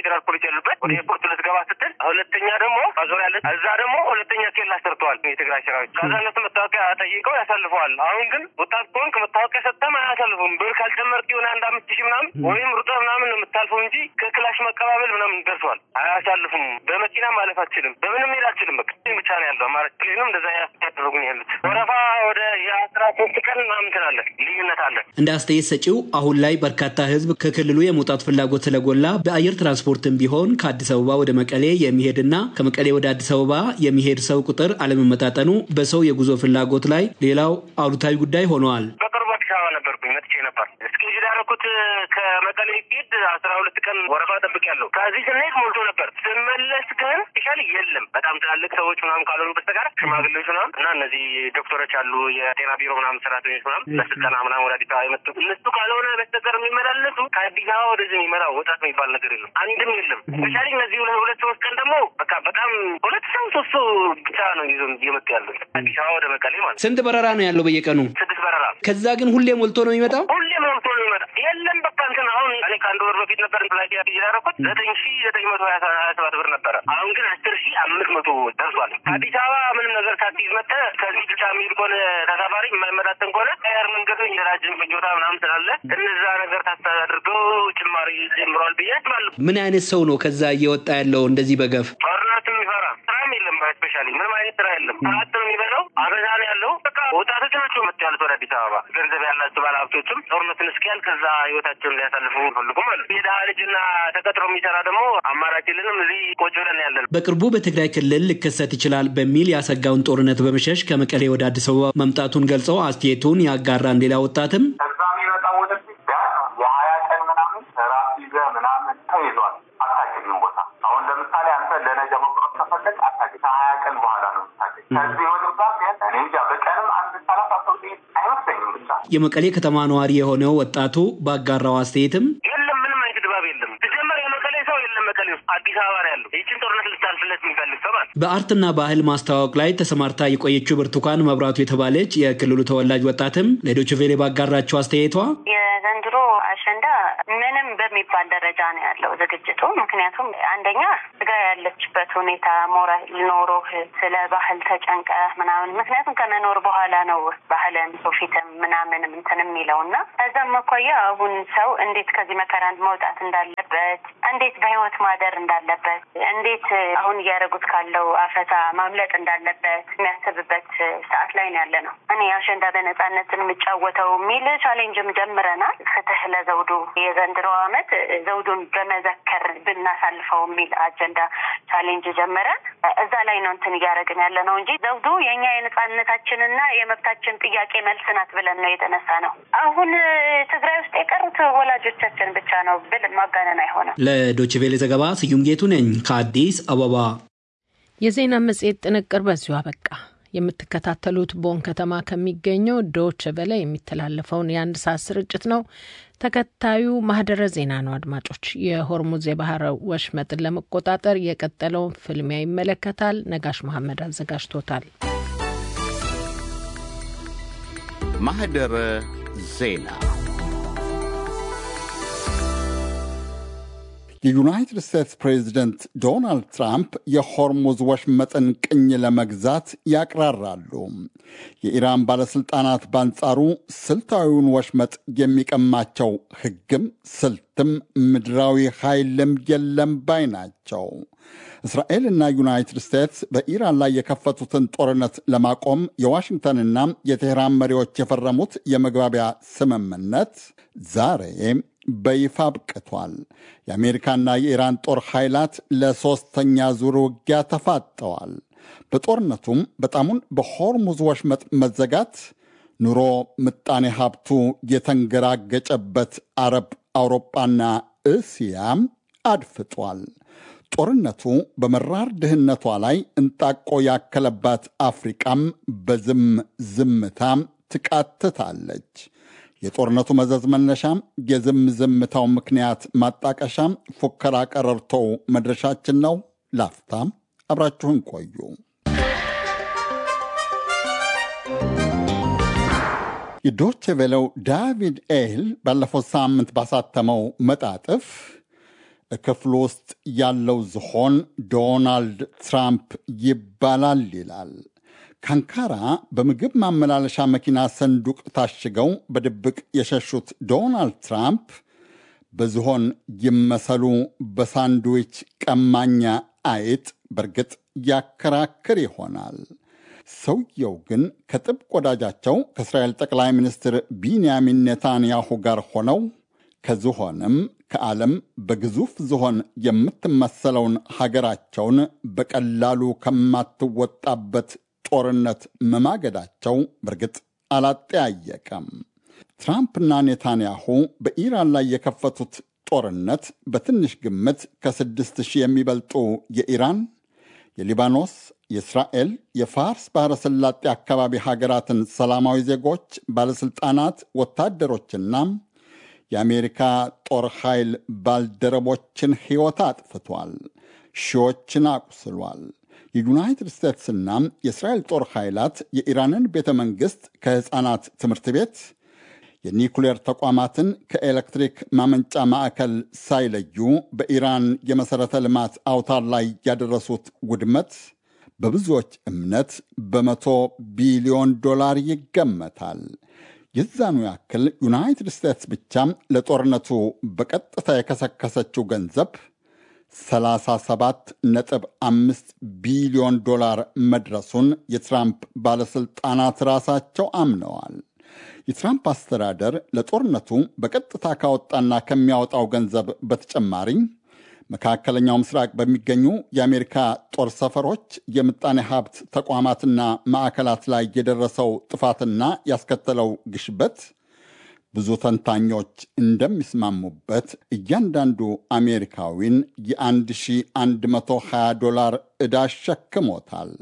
ፌዴራል ፖሊስ ያሉበት ወደ ኤርፖርት ልትገባ ስትል፣ ሁለተኛ ደግሞ ማዞሪያ ያለ እዛ ደግሞ ሁለተኛ ኬላ ሰርተዋል የትግራይ ሰራዊት። ከዛ እነሱ መታወቂያ ጠይቀው ያሳልፈዋል። አሁን ግን ወጣት ከሆንክ መታወቂያ ሰጥተም አያሳልፉም። ብር ካልጨመርክ የሆነ አንድ አምስት ሺህ ምናምን ወይም ሩጠህ ምናምን ነው የምታልፈው እንጂ ከክላሽ መቀባበል ምናምን ደርሷል። አያሳልፉም። በመኪና ማለፍ አትችልም። በምንም ሄድ አትችልም። በቃ ብቻ ነው ያለው አማራጭ ክልልም እንደዛ ያደረጉን ያሉት ወረፋ ወደ የአስራ ሶስት ቀን ምናምን ትላለ ልዩነት አለ። እንደ አስተያየት ሰጪው አሁን ላይ በርካታ ህዝብ ከክልሉ የመውጣት ፍላጎት ስለጎላ በአየር ትራንስፖርትም ቢሆን ከአዲስ አበባ ወደ መቀሌ የሚሄድና ከመቀሌ ወደ አዲስ አበባ የሚሄድ ሰው ቁጥር አለመመጣጠኑ በሰው የጉዞ ፍላጎት ላይ ሌላው አሉታዊ ጉዳይ ሆነዋል። በቅርቡ አዲስ አበባ ነበርኩኝ መጥቼ ነበር። እስኪ ያደረኩት ከመቀሌ ሄድ አስራ ሁለት ቀን ወረፋ ጠብቅ ያለው ከዚህ ስንሄድ ሞልቶ ነበር። ስመለስ ግን ስፔሻሊ የለም በጣም ትላልቅ ሰዎች ምናምን ካልሆኑ በስተቀር ሽማግሌዎች ምናምን እና እነዚህ ዶክተሮች አሉ የጤና ቢሮ ምናምን ሰራተኞች ምናምን ለስልጠና ምናምን ወደ አዲስ አበባ የመጡ እነሱ ካልሆነ በስተቀር የሚመላለሱ ከአዲስ አበባ ወደዚህ የሚመጣው ወጣት የሚባል ነገር የለም፣ አንድም የለም። ስፔሻሊ እነዚህ ሁለት ሶስት ቀን ደግሞ በቃ በጣም ሁለት ሰው ሶስት ሰው ብቻ ነው ይዞ እየመጡ ያሉት አዲስ አበባ ወደ መቀሌ ማለት። ስንት በረራ ነው ያለው በየቀኑ? ስድስት በረራ። ከዛ ግን ሁሌ ሞልቶ ነው የሚመጣው? ሁሌ ሞልቶ ነው የሚመጣ የለም በቃ እንትን አሁን እኔ ከአንድ ወር በፊት ነበር ፍላይት ያደረኩት ዘጠኝ ሺ ዘጠኝ መቶ ሀያ ሰባት ብር ነበረ። አሁን ግን አስር ሺ አምስት መቶ ደርሷል። አዲስ አበባ ምንም ነገር ሳትይዝ መጥተህ ከዚህ ብቻ የሚሄድ ከሆነ ተሳፋሪ የማይመጣጠን ከሆነ አየር መንገዱ የራጅን ፍጆታ ምናምን ስላለ እነዛ ነገር ታስተዳድርገው ጭማሪ ጀምረዋል ብዬ አስባለሁ። ምን አይነት ሰው ነው ከዛ እየወጣ ያለው እንደዚህ በገፍ? ጦርነት የሚፈራ ስራም የለም። ስፔሻሊ ምንም አይነት ስራ የለም። ሰዓት ነው የሚበዛው። አበዛ ነው ያለው። በቃ ወጣቶች ናቸው መጡ ያሉት ወደ አዲስ አበባ። ገንዘብ ያላቸው ባለሀብቶችም ጦርነትን እስኪያል ከዛ ህይወታቸውን ሊያሳልፉ ፈልጉም አሉ። የድሀ ልጅና ተቀጥሮ የሚሰራ ደግሞ አማራጭ የለንም። እዚህ ቆጭ ብለን ያለን በቅርቡ በትግራይ ክልል ሊከሰት ይችላል በሚል ያሰጋውን ጦርነት በመሸሽ ከመቀሌ ወደ አዲስ አበባ መምጣቱን ገልጸው አስተያየቱን ያጋራን ሌላ ወጣትም ከዛ የሚመጣው ወደፊት የሀያ ቀን ምናምን ራስ ይዘህ ምናምን ተይዟል። አታገኝም ቦታ አሁን ለምሳሌ አንተ ለነገ መቁረጥ ከፈለግ አታገኝ። ከሀያ ቀን በኋላ ነው የምታገኝ። ከዚህ ወደ ዛ እኔ እንጃ በቀንም አንድ ሰላሳ ሰው አይመስለኝም ብቻ የመቀሌ ከተማ ነዋሪ የሆነው ወጣቱ ባጋራው አስተያየትም የለም ምንም አይነት ድባብ የለም። ሲጀመር የመቀሌ ሰው የለም መቀሌ ውስጥ አዲስ አበባ ነው ያለው። ይችን ጦርነት ልታልፍለት የሚፈልግ ሰው ማለት በአርትና ባህል ማስተዋወቅ ላይ ተሰማርታ የቆየችው ብርቱካን መብራቱ የተባለች የክልሉ ተወላጅ ወጣትም ለዶይቼ ቬለ ባጋራቸው አስተያየቷ የዘንድሮ አሸንዳ ምንም በሚባል ደረጃ ነው ያለው ዝግጅቱ። ምክንያቱም አንደኛ ትግራይ ያለችበት ሁኔታ ሞራል ኖሮህ ስለ ባህል ተጨንቀ ምናምን ምክንያቱም ከመኖር በኋላ ነው ባህልን ሶፊትም ምናምን እንትን የሚለው እና ከዛም አኳያ አሁን ሰው እንዴት ከዚህ መከራ መውጣት እንዳለበት፣ እንዴት በህይወት ማደር እንዳለበት፣ እንዴት አሁን እያደረጉት ካለው አፈሳ ማምለጥ እንዳለበት የሚያስብበት ሰዓት ላይ ነው ያለ ነው። እኔ አሸንዳ በነጻነት የምጫወተው የሚል ቻሌንጅም ጀምረናል። ፍትህ ለዘውዱ የዘንድሮ አመት ዘውዱን በመዘከር ብናሳልፈው የሚል አጀንዳ ቻሌንጅ ጀምረን እዛ ላይ ነው እንትን እያደረግን ያለ ነው እንጂ ዘውዱ የእኛ የነጻነታችንና የመብታችን ጥያቄ መልስ ናት ብለን ነው የተነሳ ነው። አሁን ትግራይ ውስጥ የቀሩት ወላጆቻችን ብቻ ነው ብል ማጋነን አይሆንም። ለዶይቼ ቬለ ዘገባ ስዩም ጌቱ ነኝ ከአዲስ አበባ። የዜና መጽሔት ጥንቅር በዚሁ አበቃ። የምትከታተሉት ቦን ከተማ ከሚገኘው ዶች ቨለ የሚተላለፈውን የአንድ ሰዓት ስርጭት ነው። ተከታዩ ማህደረ ዜና ነው። አድማጮች፣ የሆርሙዝ የባህር ወሽመጥን ለመቆጣጠር የቀጠለውን ፍልሚያ ይመለከታል። ነጋሽ መሐመድ አዘጋጅቶታል። ማህደረ ዜና የዩናይትድ ስቴትስ ፕሬዚደንት ዶናልድ ትራምፕ የሆርሙዝ ወሽመጥን ቅኝ ለመግዛት ያቅራራሉ። የኢራን ባለሥልጣናት በአንጻሩ ስልታዊውን ወሽመጥ የሚቀማቸው ሕግም ስልትም ምድራዊ ኃይልም የለም ባይ ናቸው። እስራኤልና ዩናይትድ ስቴትስ በኢራን ላይ የከፈቱትን ጦርነት ለማቆም የዋሽንግተንና የቴህራን መሪዎች የፈረሙት የመግባቢያ ስምምነት ዛሬ በይፋ አብቅቷል። የአሜሪካና የኢራን ጦር ኃይላት ለሦስተኛ ዙር ውጊያ ተፋጠዋል። በጦርነቱም በጣሙን በሆርሙዝ ወሽመጥ መዘጋት ኑሮ ምጣኔ ሀብቱ የተንገራገጨበት አረብ፣ አውሮጳና እስያም አድፍጧል። ጦርነቱ በመራር ድህነቷ ላይ እንጣቆ ያከለባት አፍሪቃም በዝም ዝምታ ትቃትታለች። የጦርነቱ መዘዝ መነሻም የዝም ዝምታው ምክንያት ማጣቀሻም ፉከራ ቀረርቶው መድረሻችን ነው። ላፍታም አብራችሁን ቆዩ። የዶቼ ቬለው ዳቪድ ኤል ባለፈው ሳምንት ባሳተመው መጣጥፍ ክፍሉ ውስጥ ያለው ዝሆን ዶናልድ ትራምፕ ይባላል ይላል። ካንካራ በምግብ ማመላለሻ መኪና ሰንዱቅ ታሽገው በድብቅ የሸሹት ዶናልድ ትራምፕ በዝሆን ይመሰሉ በሳንድዊች ቀማኛ አይጥ በእርግጥ ያከራክር ይሆናል። ሰውየው ግን ከጥብቅ ወዳጃቸው ከእስራኤል ጠቅላይ ሚኒስትር ቢንያሚን ኔታንያሁ ጋር ሆነው ከዝሆንም ከዓለም በግዙፍ ዝሆን የምትመሰለውን ሀገራቸውን በቀላሉ ከማትወጣበት ጦርነት መማገዳቸው በእርግጥ አላጠያየቀም። ትራምፕና ኔታንያሁ በኢራን ላይ የከፈቱት ጦርነት በትንሽ ግምት ከስድስት ሺህ የሚበልጡ የኢራን፣ የሊባኖስ፣ የእስራኤል፣ የፋርስ ባሕረ ሰላጤ አካባቢ ሀገራትን ሰላማዊ ዜጎች፣ ባለሥልጣናት፣ ወታደሮችና የአሜሪካ ጦር ኃይል ባልደረቦችን ሕይወት አጥፍቷል። ሺዎችን አቁስሏል። የዩናይትድ ስቴትስና የእስራኤል ጦር ኃይላት የኢራንን ቤተ መንግሥት ከሕፃናት ትምህርት ቤት የኒኩሌር ተቋማትን ከኤሌክትሪክ ማመንጫ ማዕከል ሳይለዩ በኢራን የመሠረተ ልማት አውታር ላይ ያደረሱት ውድመት በብዙዎች እምነት በመቶ ቢሊዮን ዶላር ይገመታል። የዛኑ ያክል ዩናይትድ ስቴትስ ብቻ ለጦርነቱ በቀጥታ የከሰከሰችው ገንዘብ 37.5 ቢሊዮን ዶላር መድረሱን የትራምፕ ባለሥልጣናት ራሳቸው አምነዋል። የትራምፕ አስተዳደር ለጦርነቱ በቀጥታ ካወጣና ከሚያወጣው ገንዘብ በተጨማሪ መካከለኛው ምስራቅ በሚገኙ የአሜሪካ ጦር ሰፈሮች፣ የምጣኔ ሀብት ተቋማትና ማዕከላት ላይ የደረሰው ጥፋትና ያስከተለው ግሽበት ብዙ ተንታኞች እንደሚስማሙበት እያንዳንዱ አሜሪካዊን የ1120 ዶላር ዕዳ አሸክሞታል።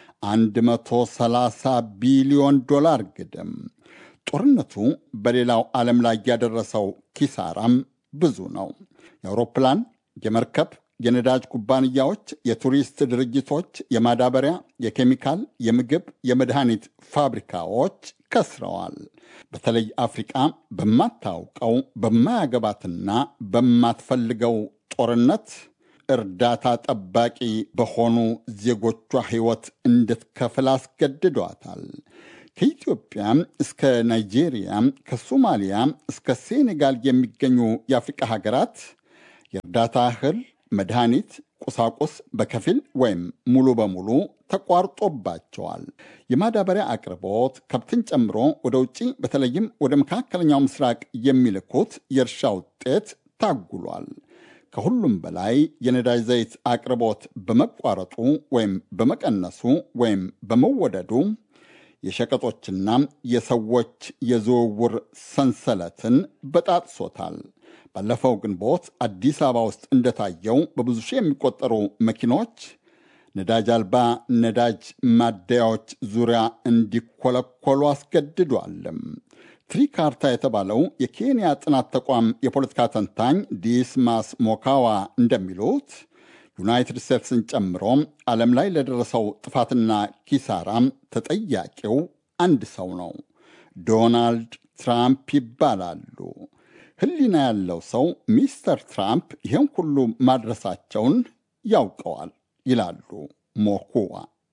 130 ቢሊዮን ዶላር ግድም። ጦርነቱ በሌላው ዓለም ላይ ያደረሰው ኪሳራም ብዙ ነው። የአውሮፕላን፣ የመርከብ፣ የነዳጅ ኩባንያዎች፣ የቱሪስት ድርጅቶች፣ የማዳበሪያ፣ የኬሚካል፣ የምግብ፣ የመድኃኒት ፋብሪካዎች ከስረዋል። በተለይ አፍሪቃ በማታውቀው በማያገባትና በማትፈልገው ጦርነት እርዳታ ጠባቂ በሆኑ ዜጎቿ ሕይወት እንድትከፍል አስገድዷታል። ከኢትዮጵያ እስከ ናይጄሪያ፣ ከሶማሊያ እስከ ሴኔጋል የሚገኙ የአፍሪቃ ሀገራት የእርዳታ እህል፣ መድኃኒት፣ ቁሳቁስ በከፊል ወይም ሙሉ በሙሉ ተቋርጦባቸዋል። የማዳበሪያ አቅርቦት ከብትን ጨምሮ ወደ ውጭ በተለይም ወደ መካከለኛው ምስራቅ የሚልኩት የእርሻ ውጤት ታጉሏል። ከሁሉም በላይ የነዳጅ ዘይት አቅርቦት በመቋረጡ ወይም በመቀነሱ ወይም በመወደዱ የሸቀጦችና የሰዎች የዝውውር ሰንሰለትን በጣጥሶታል። ባለፈው ግንቦት አዲስ አበባ ውስጥ እንደታየው በብዙ ሺህ የሚቆጠሩ መኪኖች ነዳጅ አልባ ነዳጅ ማደያዎች ዙሪያ እንዲኮለኮሉ አስገድዷልም። ትሪካርታ የተባለው የኬንያ ጥናት ተቋም የፖለቲካ ተንታኝ ዲስማስ ሞካዋ እንደሚሉት ዩናይትድ ስቴትስን ጨምሮ ዓለም ላይ ለደረሰው ጥፋትና ኪሳራም ተጠያቂው አንድ ሰው ነው። ዶናልድ ትራምፕ ይባላሉ። ሕሊና ያለው ሰው ሚስተር ትራምፕ ይህን ሁሉ ማድረሳቸውን ያውቀዋል ይላሉ ሞኩዋ።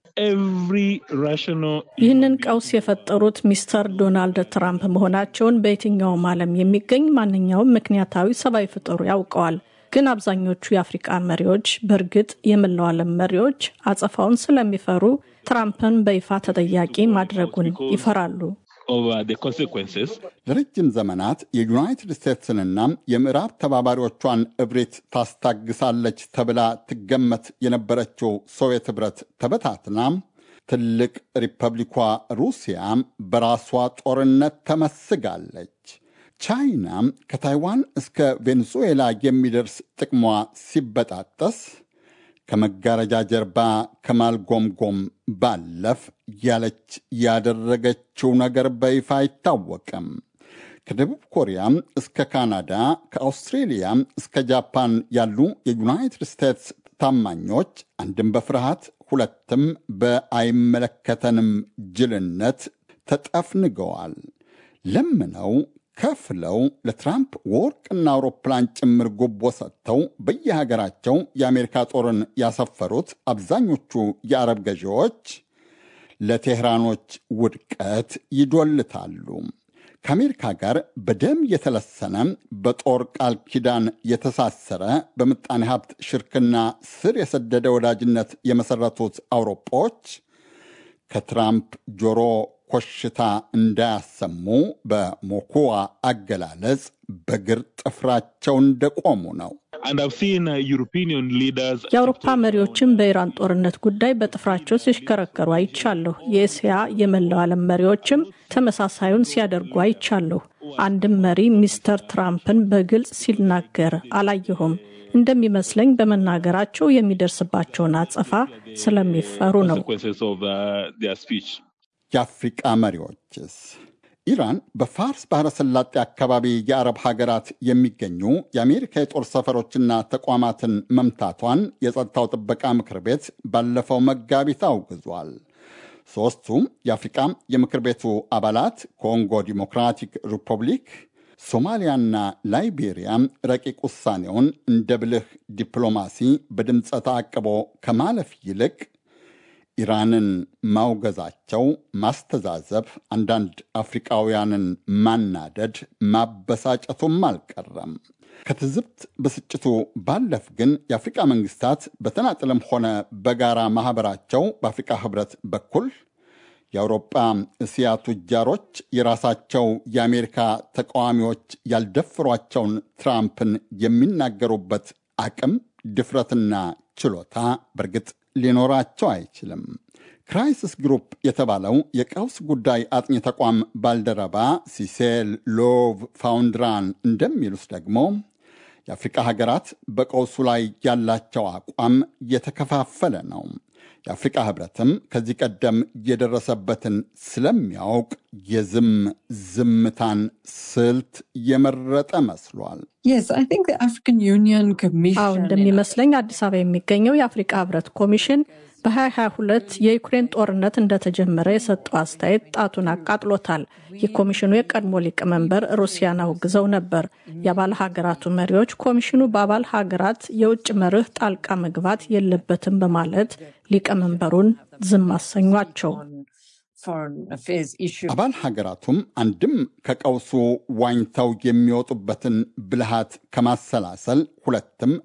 ይህንን ቀውስ የፈጠሩት ሚስተር ዶናልድ ትራምፕ መሆናቸውን በየትኛውም ዓለም የሚገኝ ማንኛውም ምክንያታዊ ሰብአዊ ፍጡር ያውቀዋል። ግን አብዛኞቹ የአፍሪቃ መሪዎች በእርግጥ የመላው ዓለም መሪዎች አጸፋውን ስለሚፈሩ ትራምፕን በይፋ ተጠያቂ ማድረጉን ይፈራሉ። ለረጅም ዘመናት የዩናይትድ ስቴትስንና የምዕራብ ተባባሪዎቿን እብሪት ታስታግሳለች ተብላ ትገመት የነበረችው ሶቪየት ኅብረት ተበታትና ትልቅ ሪፐብሊኳ ሩሲያ በራሷ ጦርነት ተመስጋለች። ቻይና ከታይዋን እስከ ቬኔዙዌላ የሚደርስ ጥቅሟ ሲበጣጠስ ከመጋረጃ ጀርባ ከማልጎምጎም ባለፍ ያለች ያደረገችው ነገር በይፋ አይታወቅም። ከደቡብ ኮሪያ እስከ ካናዳ፣ ከአውስትሬሊያ እስከ ጃፓን ያሉ የዩናይትድ ስቴትስ ታማኞች አንድም በፍርሃት ሁለትም በአይመለከተንም ጅልነት ተጠፍንገዋል። ለምነው ከፍለው ለትራምፕ ወርቅና አውሮፕላን ጭምር ጉቦ ሰጥተው በየሀገራቸው የአሜሪካ ጦርን ያሰፈሩት አብዛኞቹ የአረብ ገዢዎች ለቴህራኖች ውድቀት ይዶልታሉ። ከአሜሪካ ጋር በደም የተለሰነ በጦር ቃል ኪዳን የተሳሰረ በምጣኔ ሀብት ሽርክና ስር የሰደደ ወዳጅነት የመሰረቱት አውሮፓዎች ከትራምፕ ጆሮ ኮሽታ እንዳያሰሙ በሞኩዋ አገላለጽ በግር ጥፍራቸው እንደቆሙ ነው። የአውሮፓ መሪዎችም በኢራን ጦርነት ጉዳይ በጥፍራቸው ሲሽከረከሩ አይቻለሁ። የእስያ የመላው ዓለም መሪዎችም ተመሳሳዩን ሲያደርጉ አይቻለሁ። አንድም መሪ ሚስተር ትራምፕን በግልጽ ሲናገር አላየሁም። እንደሚመስለኝ በመናገራቸው የሚደርስባቸውን አጸፋ ስለሚፈሩ ነው። የአፍሪቃ መሪዎችስ? ኢራን በፋርስ ባሕረ ሰላጤ አካባቢ የአረብ ሀገራት የሚገኙ የአሜሪካ የጦር ሰፈሮችና ተቋማትን መምታቷን የጸጥታው ጥበቃ ምክር ቤት ባለፈው መጋቢት አውግዟል። ሦስቱ የአፍሪቃ የምክር ቤቱ አባላት ኮንጎ ዲሞክራቲክ ሪፐብሊክ፣ ሶማሊያና ላይቤሪያ ረቂቅ ውሳኔውን እንደ ብልህ ዲፕሎማሲ በድምፀ ተአቅቦ ከማለፍ ይልቅ ኢራንን ማውገዛቸው ማስተዛዘብ፣ አንዳንድ አፍሪቃውያንን ማናደድ፣ ማበሳጨቱም አልቀረም። ከትዝብት ብስጭቱ ባለፍ ግን የአፍሪቃ መንግስታት በተናጥልም ሆነ በጋራ ማኅበራቸው በአፍሪቃ ኅብረት በኩል የአውሮጳ እስያ ቱጃሮች የራሳቸው የአሜሪካ ተቃዋሚዎች ያልደፍሯቸውን ትራምፕን የሚናገሩበት አቅም ድፍረትና ችሎታ በእርግጥ ሊኖራቸው አይችልም። ክራይሲስ ግሩፕ የተባለው የቀውስ ጉዳይ አጥኚ ተቋም ባልደረባ ሲሴል ሎቭ ፋውንድራን እንደሚሉት ደግሞ የአፍሪቃ ሀገራት በቀውሱ ላይ ያላቸው አቋም የተከፋፈለ ነው። የአፍሪቃ ህብረትም ከዚህ ቀደም የደረሰበትን ስለሚያውቅ የዝም ዝምታን ስልት የመረጠ መስሏል። አዎ እንደሚመስለኝ አዲስ አበባ የሚገኘው የአፍሪቃ ህብረት ኮሚሽን በ2022 የዩክሬን ጦርነት እንደተጀመረ የሰጠው አስተያየት ጣቱን አቃጥሎታል። የኮሚሽኑ የቀድሞ ሊቀመንበር ሩሲያን አውግዘው ነበር። የአባል ሀገራቱ መሪዎች ኮሚሽኑ በአባል ሀገራት የውጭ መርህ ጣልቃ መግባት የለበትም በማለት ሊቀመንበሩን ዝም አሰኟቸው። አባል ሀገራቱም አንድም ከቀውሱ ዋኝተው የሚወጡበትን ብልሃት ከማሰላሰል ሁለትም